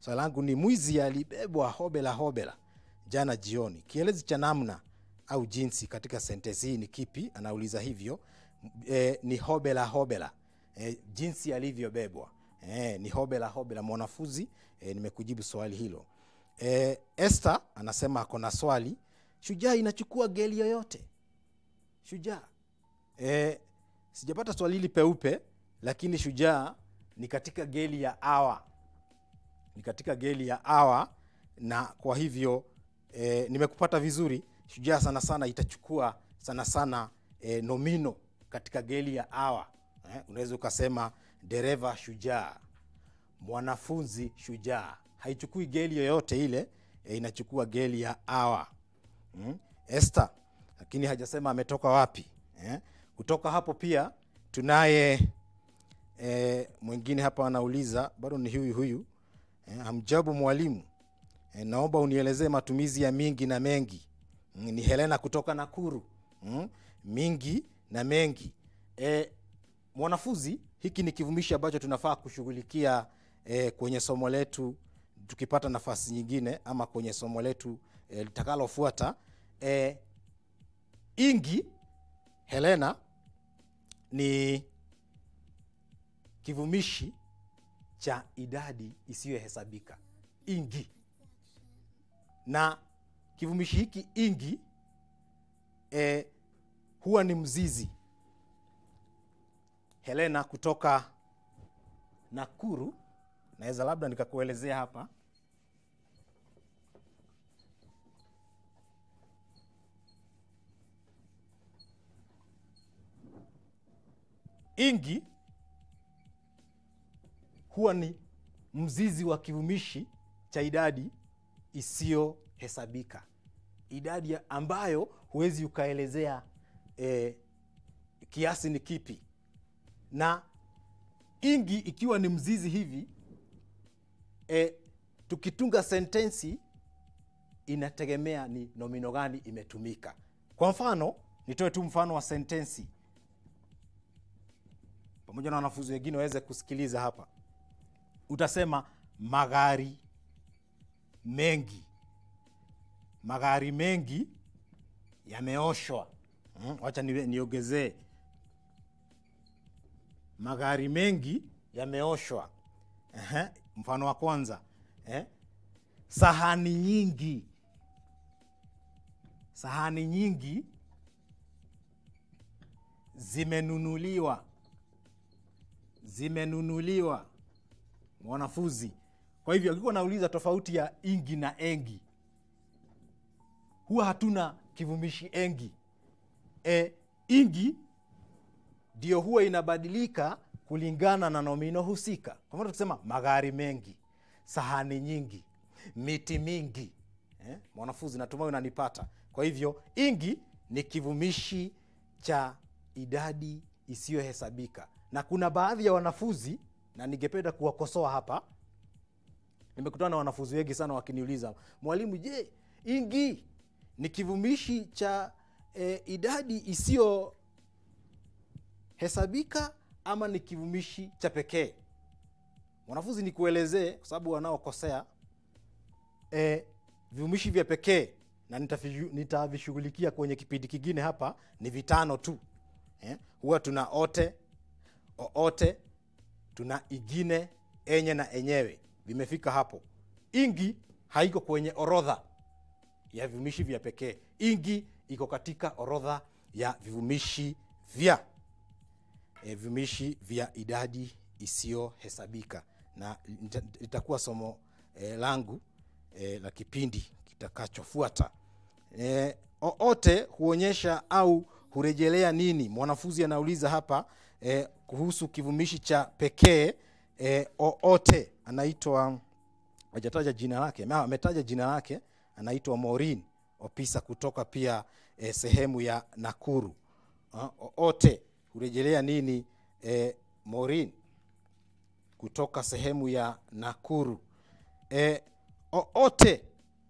swali langu ni mwizi alibebwa hobela hobela jana jioni kielezi cha namna au jinsi katika sentensi hii ni kipi anauliza hivyo e, ni hobela hobela e, jinsi alivyobebwa e, ni hobela hobela mwanafunzi e, nimekujibu swali hilo e, Esther anasema ako na swali shujaa inachukua geli yoyote shujaa e, sijapata swali hili peupe lakini shujaa ni katika geli ya awa ni katika geli ya awa na kwa hivyo e, nimekupata vizuri shujaa sana sana itachukua sana sana e, nomino katika geli ya awa eh, unaweza ukasema dereva shujaa mwanafunzi shujaa haichukui geli yoyote ile e, inachukua geli ya awa mm? Esther lakini hajasema ametoka wapi eh? kutoka hapo pia tunaye e, mwingine hapa anauliza bado ni huyu huyu eh, hamjabu mwalimu eh, naomba unielezee matumizi ya mingi na mengi mm, ni helena kutoka nakuru mm, mingi na mengi eh, mwanafunzi hiki ni kivumishi ambacho tunafaa kushughulikia eh, kwenye somo letu tukipata nafasi nyingine ama kwenye somo letu eh, litakalofuata eh, ingi helena ni kivumishi cha idadi isiyohesabika ingi na kivumishi hiki ingi e, huwa ni mzizi helena kutoka nakuru naweza labda nikakuelezea hapa ingi huwa ni mzizi wa kivumishi cha idadi isiyohesabika idadi ya- ambayo huwezi ukaelezea eh, kiasi ni kipi na ingi ikiwa ni mzizi hivi eh, tukitunga sentensi inategemea ni nomino gani imetumika kwa mfano nitoe tu mfano wa sentensi pamoja na wanafunzi wengine waweze kusikiliza hapa utasema magari mengi magari mengi yameoshwa mm, wacha ni- niongezee magari mengi yameoshwa Ehe, mfano wa kwanza eh? sahani nyingi sahani nyingi zimenunuliwa zimenunuliwa mwanafunzi kwa hivyo akikuwa nauliza tofauti ya ingi na engi huwa hatuna kivumishi engi e, ingi ndio huwa inabadilika kulingana na nomino husika kwa mfano tukisema magari mengi sahani nyingi miti mingi eh? mwanafunzi natumai unanipata kwa hivyo ingi ni kivumishi cha idadi isiyohesabika na kuna baadhi ya wanafunzi na ningependa kuwakosoa hapa nimekutana na wanafunzi wengi sana wakiniuliza mwalimu je ingi ni kivumishi cha e, idadi isiyohesabika ama ni kivumishi cha pekee mwanafunzi nikuelezee kwa sababu wanaokosea e, vivumishi vya pekee na nitavishu- nitavishughulikia kwenye kipindi kingine hapa ni vitano tu eh? huwa tuna ote oote tuna igine enye na enyewe vimefika hapo ingi haiko kwenye orodha ya vivumishi vya pekee ingi iko katika orodha ya vivumishi vya e, vivumishi vya idadi isiyohesabika na lita- litakuwa somo e, langu e, la kipindi kitakachofuata e, oote huonyesha au hurejelea nini mwanafunzi anauliza hapa e, kuhusu kivumishi cha pekee e, oote anaitwa hajataja jina lake ama ametaja jina lake anaitwa morin opisa kutoka pia e, sehemu ya nakuru Ah, oote hurejelea nini e, morin kutoka sehemu ya nakuru e, oote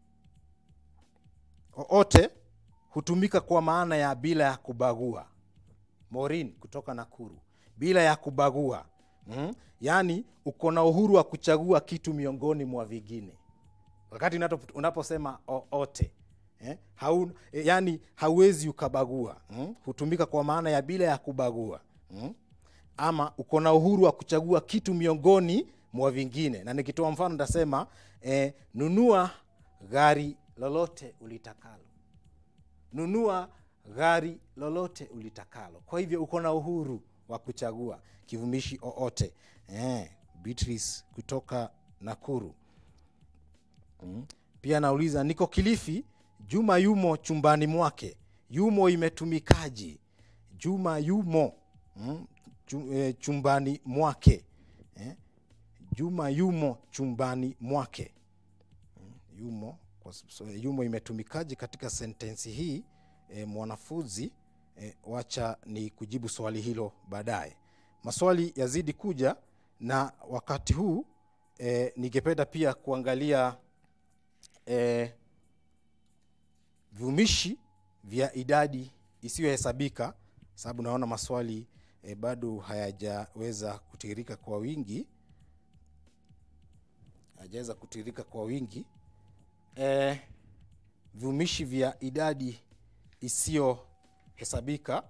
oote hutumika kwa maana ya bila ya kubagua morin kutoka nakuru bila ya kubagua mm? yaani uko na uhuru wa kuchagua kitu miongoni mwa vingine wakati unato- unaposema o- ote eh? Hau, eh, yani hauwezi ukabagua mm? hutumika kwa maana ya bila ya kubagua mm? ama uko na uhuru wa kuchagua kitu miongoni mwa vingine na nikitoa mfano nitasema eh, nunua gari lolote ulitakalo nunua gari lolote ulitakalo kwa hivyo uko na uhuru wa kuchagua kivumishi oote eh, beatrice kutoka nakuru mm. pia nauliza niko kilifi juma yumo chumbani mwake yumo imetumikaji juma yumo mm. Chu, eh, chumbani mwake eh. juma yumo chumbani mwake yumo kwa, s- so, yumo imetumikaje katika sentensi hii e, mwanafunzi e, wacha ni kujibu swali hilo baadaye maswali yazidi kuja na wakati huu e, ningependa pia kuangalia e, viumishi vya idadi isiyohesabika sababu naona maswali e, bado hayajaweza kutiririka kwa wingi hayajaweza kutiririka kwa wingi eh, viumishi vya idadi isiyohesabika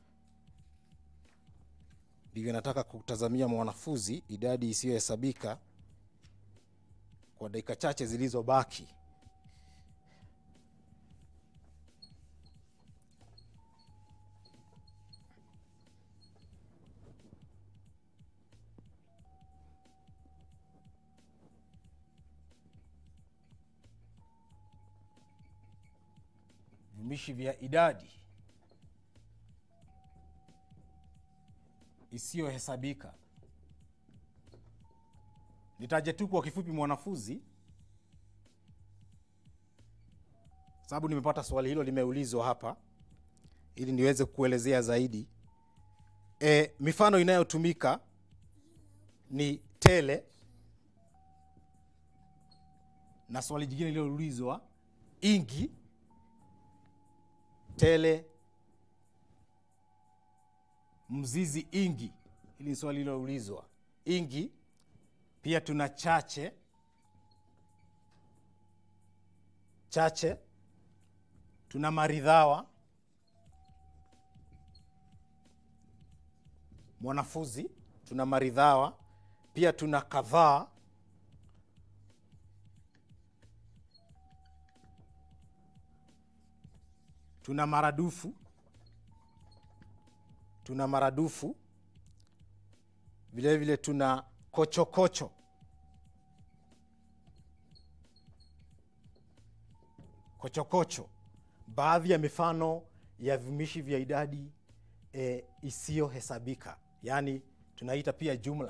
ndivyo nataka kutazamia mwanafunzi idadi isiyohesabika kwa dakika chache zilizobaki viumishi vya idadi isiyohesabika nitaje tu kwa kifupi mwanafunzi sababu nimepata swali hilo limeulizwa hapa ili niweze kuelezea zaidi e, mifano inayotumika ni tele na swali jingine lililoulizwa ingi tele mzizi ingi hili ni swali liloulizwa ingi pia tuna chache chache tuna maridhawa mwanafunzi tuna maridhawa pia tuna kadhaa tuna maradufu tuna maradufu vile vile tuna kochokocho kochokocho baadhi ya mifano ya viumishi vya idadi e, isiyohesabika yaani tunaita pia jumla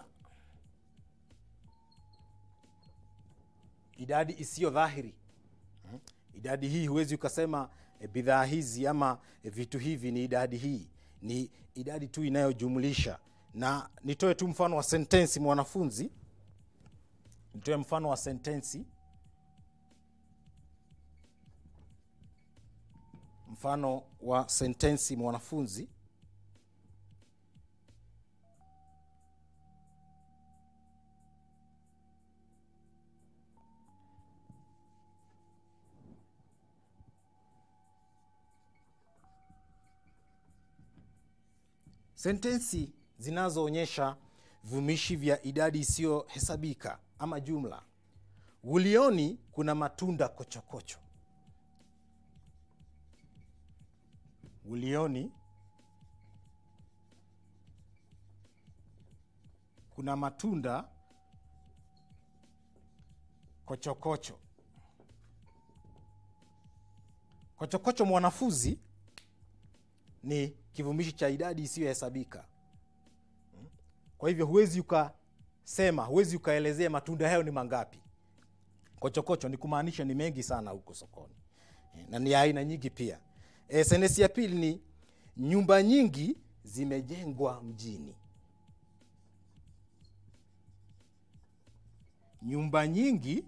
idadi isiyo dhahiri Mhm. idadi hii huwezi ukasema e, bidhaa hizi ama e, vitu hivi ni idadi hii ni idadi tu inayojumlisha na nitoe tu mfano wa sentensi mwanafunzi nitoe mfano wa sentensi mfano wa sentensi mwanafunzi sentensi zinazoonyesha vumishi vya idadi isiyohesabika ama jumla gulioni kuna matunda kochokocho gulioni kuna matunda kochokocho kochokocho mwanafunzi ni kivumishi cha idadi isiyohesabika Mm. kwa hivyo huwezi ukasema huwezi ukaelezea matunda hayo ni mangapi kochokocho ni kumaanisha ni mengi sana huko sokoni Eh, na ni ya aina nyingi pia e, senesi ya pili ni nyumba nyingi zimejengwa mjini nyumba nyingi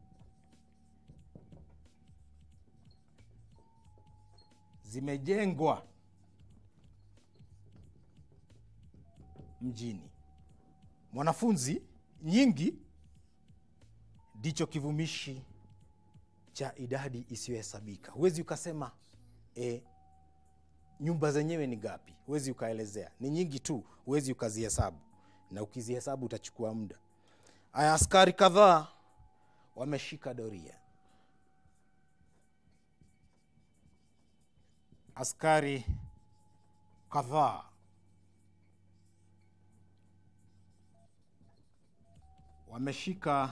zimejengwa mjini mwanafunzi nyingi ndicho kivumishi cha idadi isiyohesabika huwezi ukasema e, nyumba zenyewe ni ngapi huwezi ukaelezea ni nyingi tu huwezi ukazihesabu na ukizihesabu utachukua muda aya askari kadhaa wameshika doria askari kadhaa wameshika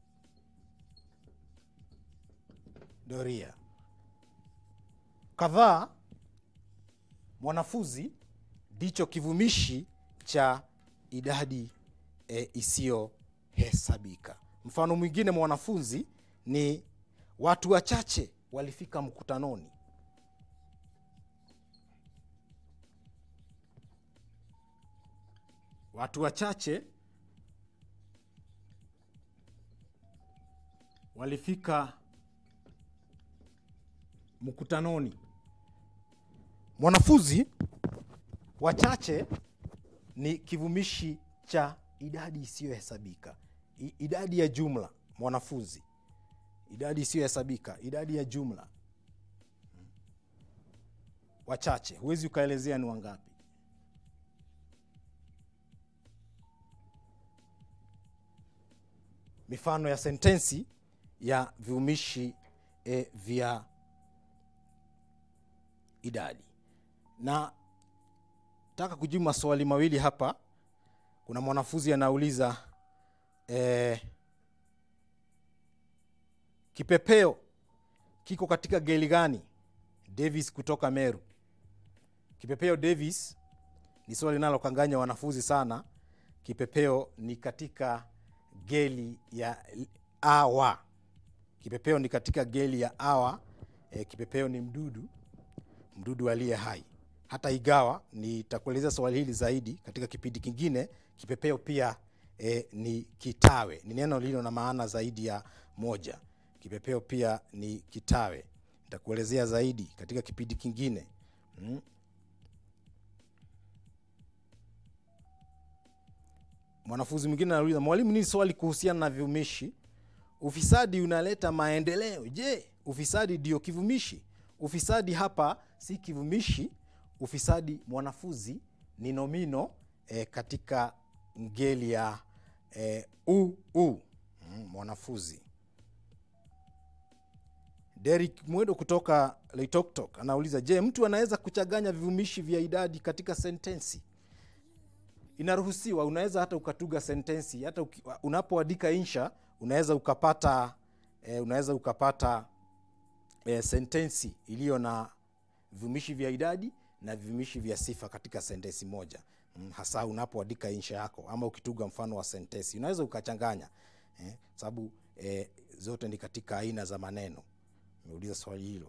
doria kadhaa mwanafunzi ndicho kivumishi cha idadi e, isiyohesabika mfano mwingine mwanafunzi ni watu wachache walifika mkutanoni watu wachache walifika mkutanoni mwanafunzi wachache ni kivumishi cha idadi isiyohesabika I- idadi ya jumla mwanafunzi idadi isiyohesabika idadi ya jumla wachache huwezi ukaelezea ni wangapi mifano ya sentensi ya viumishi e, vya idadi na taka kujibu maswali mawili hapa kuna mwanafunzi anauliza e, kipepeo kiko katika geli gani davis kutoka meru kipepeo davis ni swali linalokanganya wanafunzi sana kipepeo ni katika geli ya awa kipepeo ni katika geli ya awa e, kipepeo ni mdudu mdudu aliye hai hata igawa nitakuelezea swali hili zaidi katika kipindi kingine kipepeo pia e, ni kitawe ni neno lililo na maana zaidi ya moja kipepeo pia ni kitawe nitakuelezea zaidi katika kipindi kingine mm. mwanafunzi mwingine anauliza mwalimu nini swali kuhusiana na viumishi ufisadi unaleta maendeleo je ufisadi ndio kivumishi ufisadi hapa si kivumishi ufisadi mwanafunzi ni nomino e, katika ngeli ya e, u, u. Mm, mwanafunzi derik mwedo kutoka leitoktok anauliza je mtu anaweza kuchanganya vivumishi vya idadi katika sentensi inaruhusiwa unaweza hata ukatuga sentensi hata uki- unapoandika insha unaweza ukapata eh, unaweza ukapata eh, sentensi iliyo na vivumishi vya idadi na vivumishi vya sifa katika sentensi moja mm, hasa unapoandika insha yako ama ukituga mfano wa sentensi unaweza ukachanganya eh, sababu eh, zote ni katika aina za maneno umeuliza swali hilo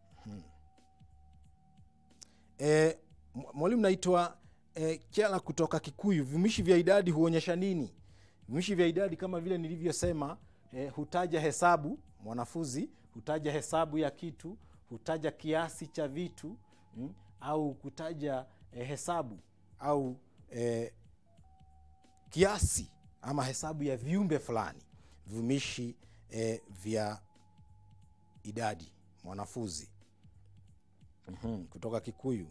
e, mwalimu naitwa e, kiala kutoka kikuyu vivumishi vya idadi huonyesha nini vivumishi vya idadi kama vile nilivyosema e, hutaja hesabu mwanafunzi hutaja hesabu ya kitu hutaja kiasi cha vitu mm, au kutaja e, hesabu au e, kiasi ama hesabu ya viumbe fulani vivumishi e, vya idadi mwanafunzi mm-hmm, kutoka kikuyu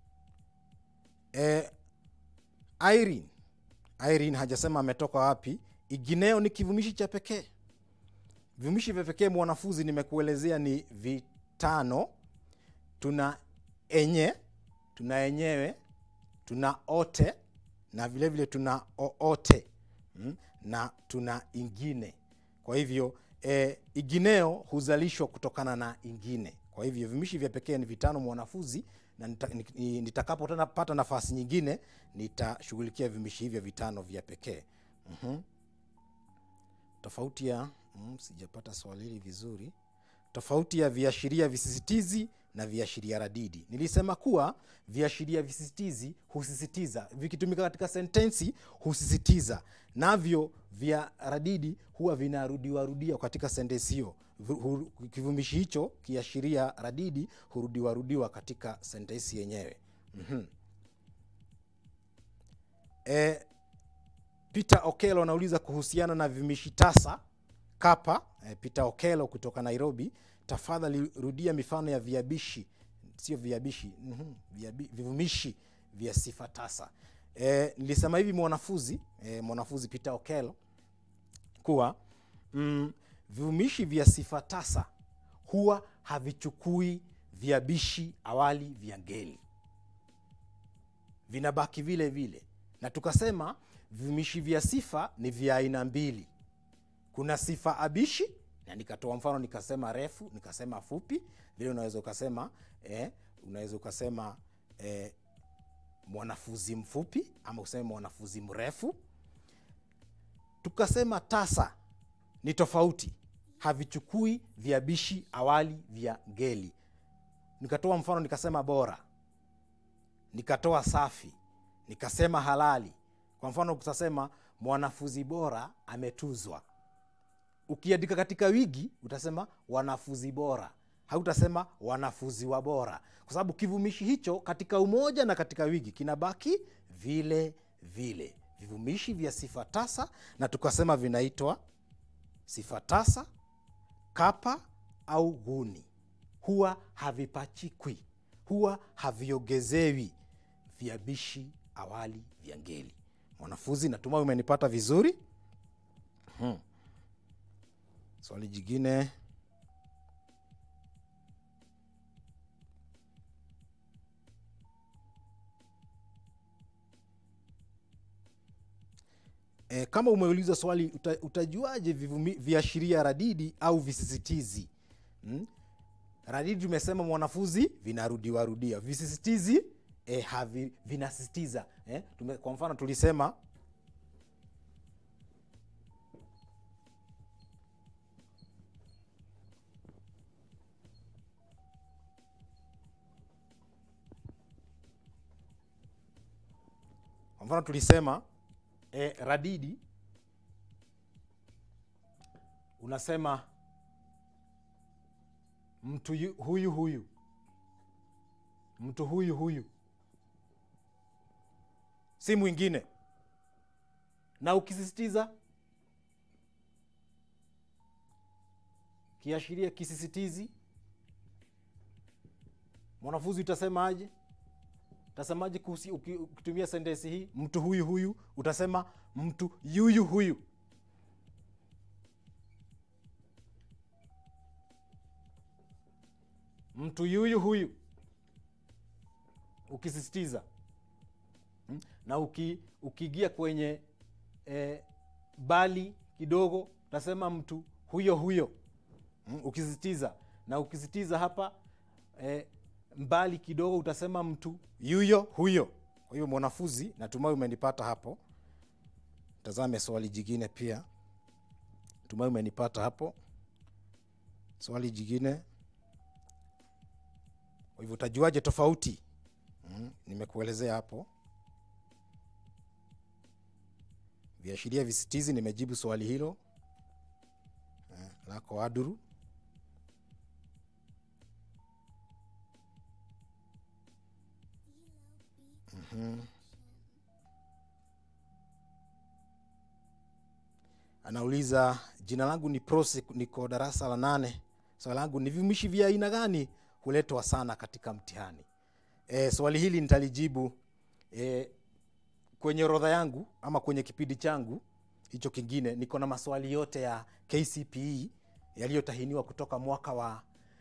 e, irene irene hajasema ametoka wapi igineo ni kivumishi cha pekee vivumishi vya pekee mwanafunzi nimekuelezea ni vitano tuna enye tuna enyewe tuna ote na vile vile tuna oote mm? na tuna ingine kwa hivyo e, igineo huzalishwa kutokana na ingine kwa hivyo vimishi vya pekee ni vitano mwanafunzi na nita- ni- ni- nitakapopata nafasi nyingine nitashughulikia vimishi hivyo vitano vya pekee mm-hmm. tofauti ya mm, sijapata swali hili vizuri tofauti ya viashiria visisitizi na viashiria radidi nilisema kuwa viashiria visisitizi husisitiza vikitumika katika sentensi husisitiza navyo vya radidi huwa vinarudiwarudiwa katika sentensi hiyo Vu- hu- kivumishi hicho kiashiria radidi hurudiwarudiwa katika sentensi yenyewe mm-hmm. e, Peter Okelo anauliza kuhusiana na vivumishi tasa kapa. Eh, Peter Okelo kutoka Nairobi, tafadhali rudia mifano ya viabishi, sio viabishi, mhm, viabi, vivumishi vya sifa tasa. Eh, nilisema hivi mwanafunzi eh, mwanafunzi Peter Okelo kuwa mm, vivumishi vya sifa tasa huwa havichukui viabishi awali vya ngeli, vinabaki vile vile, na tukasema vivumishi vya sifa ni vya aina mbili. Kuna sifa abishi, na nikatoa mfano nikasema refu, nikasema fupi. Vile unaweza ukasema eh, unaweza ukasema eh, mwanafunzi mfupi ama useme mwanafunzi mrefu. Tukasema tasa ni tofauti, havichukui viabishi awali vya ngeli. Nikatoa mfano nikasema bora, nikatoa safi, nikasema halali. Kwa mfano utasema mwanafunzi bora ametuzwa. Ukiandika katika wigi utasema wanafunzi bora, hautasema wanafunzi wa bora, kwa sababu kivumishi hicho katika umoja na katika wigi kinabaki vile vile. Vivumishi vya sifa tasa na tukasema vinaitwa sifa tasa, kapa au guni, huwa havipachikwi, huwa haviongezewi viabishi awali vya ngeli. Mwanafunzi, natumai umenipata vizuri. Hmm. Swali jingine e, kama umeuliza swali uta, utajuaje vivumi- viashiria radidi au visisitizi hmm? Radidi tumesema mwanafunzi vinarudiwa rudia, visisitizi e, havi, vinasisitiza eh? Tume, kwa mfano tulisema kwa mfano tulisema e, radidi unasema mtu yu- huyu huyu mtu huyu huyu si mwingine na ukisisitiza kiashiria kisisitizi mwanafunzi utasemaje utasemaje kuhusi- uki- ukitumia sentensi hii mtu huyu huyu utasema mtu yuyu huyu mtu yuyu huyu ukisisitiza Mm. na uki, ukiingia kwenye eh, bali kidogo utasema mtu huyo huyo mm, ukisisitiza na ukisisitiza hapa eh, mbali kidogo utasema mtu yuyo huyo kwa hivyo mwanafunzi natumai umenipata hapo tazame swali jingine pia tumai umenipata hapo swali jingine kwa hivyo utajuaje tofauti mm, nimekuelezea hapo viashiria visitizi nimejibu swali hilo eh, lako aduru Mhm. anauliza jina langu ni prose niko darasa la nane swali langu ni vivumishi vya aina gani huletwa sana katika mtihani e, swali hili nitalijibu e, kwenye orodha yangu ama kwenye kipindi changu hicho kingine niko na maswali yote ya kcpe yaliyotahiniwa kutoka mwaka wa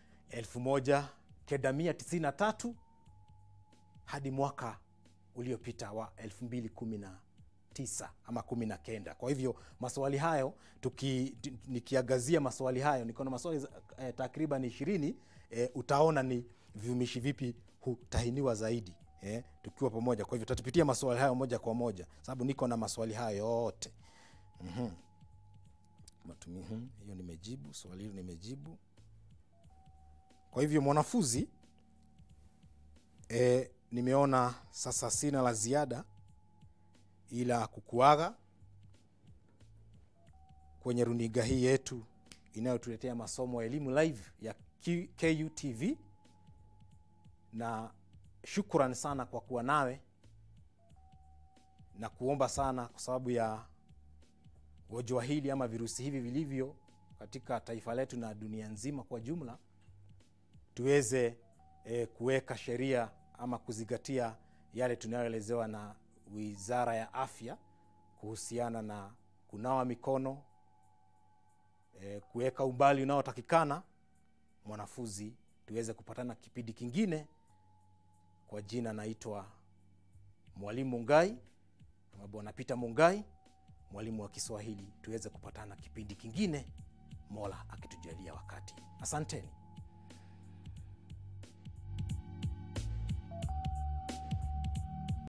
1993 hadi mwaka uliopita wa 2019 ama 19 kwa hivyo maswali hayo tuki, tu- nikiagazia maswali hayo niko na maswali za- eh, takriban ishirini eh, utaona ni vivumishi vipi hutahiniwa zaidi eh, tukiwa pamoja kwa hivyo tatupitia maswali hayo moja kwa moja sababu niko na maswali hayo yote Mhm. Matumi- mhm, hiyo nimejibu swali hilo nimejibu kwa hivyo mwanafunzi e, nimeona sasa sina la ziada ila kukuaga kwenye runiga hii yetu inayotuletea masomo ya elimu live ya Q- KUTV na shukran sana kwa kuwa nawe na kuomba sana kwa sababu ya gonjwa hili ama virusi hivi vilivyo katika taifa letu na dunia nzima kwa jumla, tuweze e, kuweka sheria ama kuzingatia yale tunayoelezewa na Wizara ya Afya kuhusiana na kunawa mikono, e, kuweka umbali unaotakikana. Mwanafunzi, tuweze kupatana kipindi kingine. Kwa jina naitwa Mwalimu Mungai ama Bwana Peter Mungai, mwalimu wa Kiswahili. Tuweze kupatana kipindi kingine, Mola akitujalia wakati. Asanteni.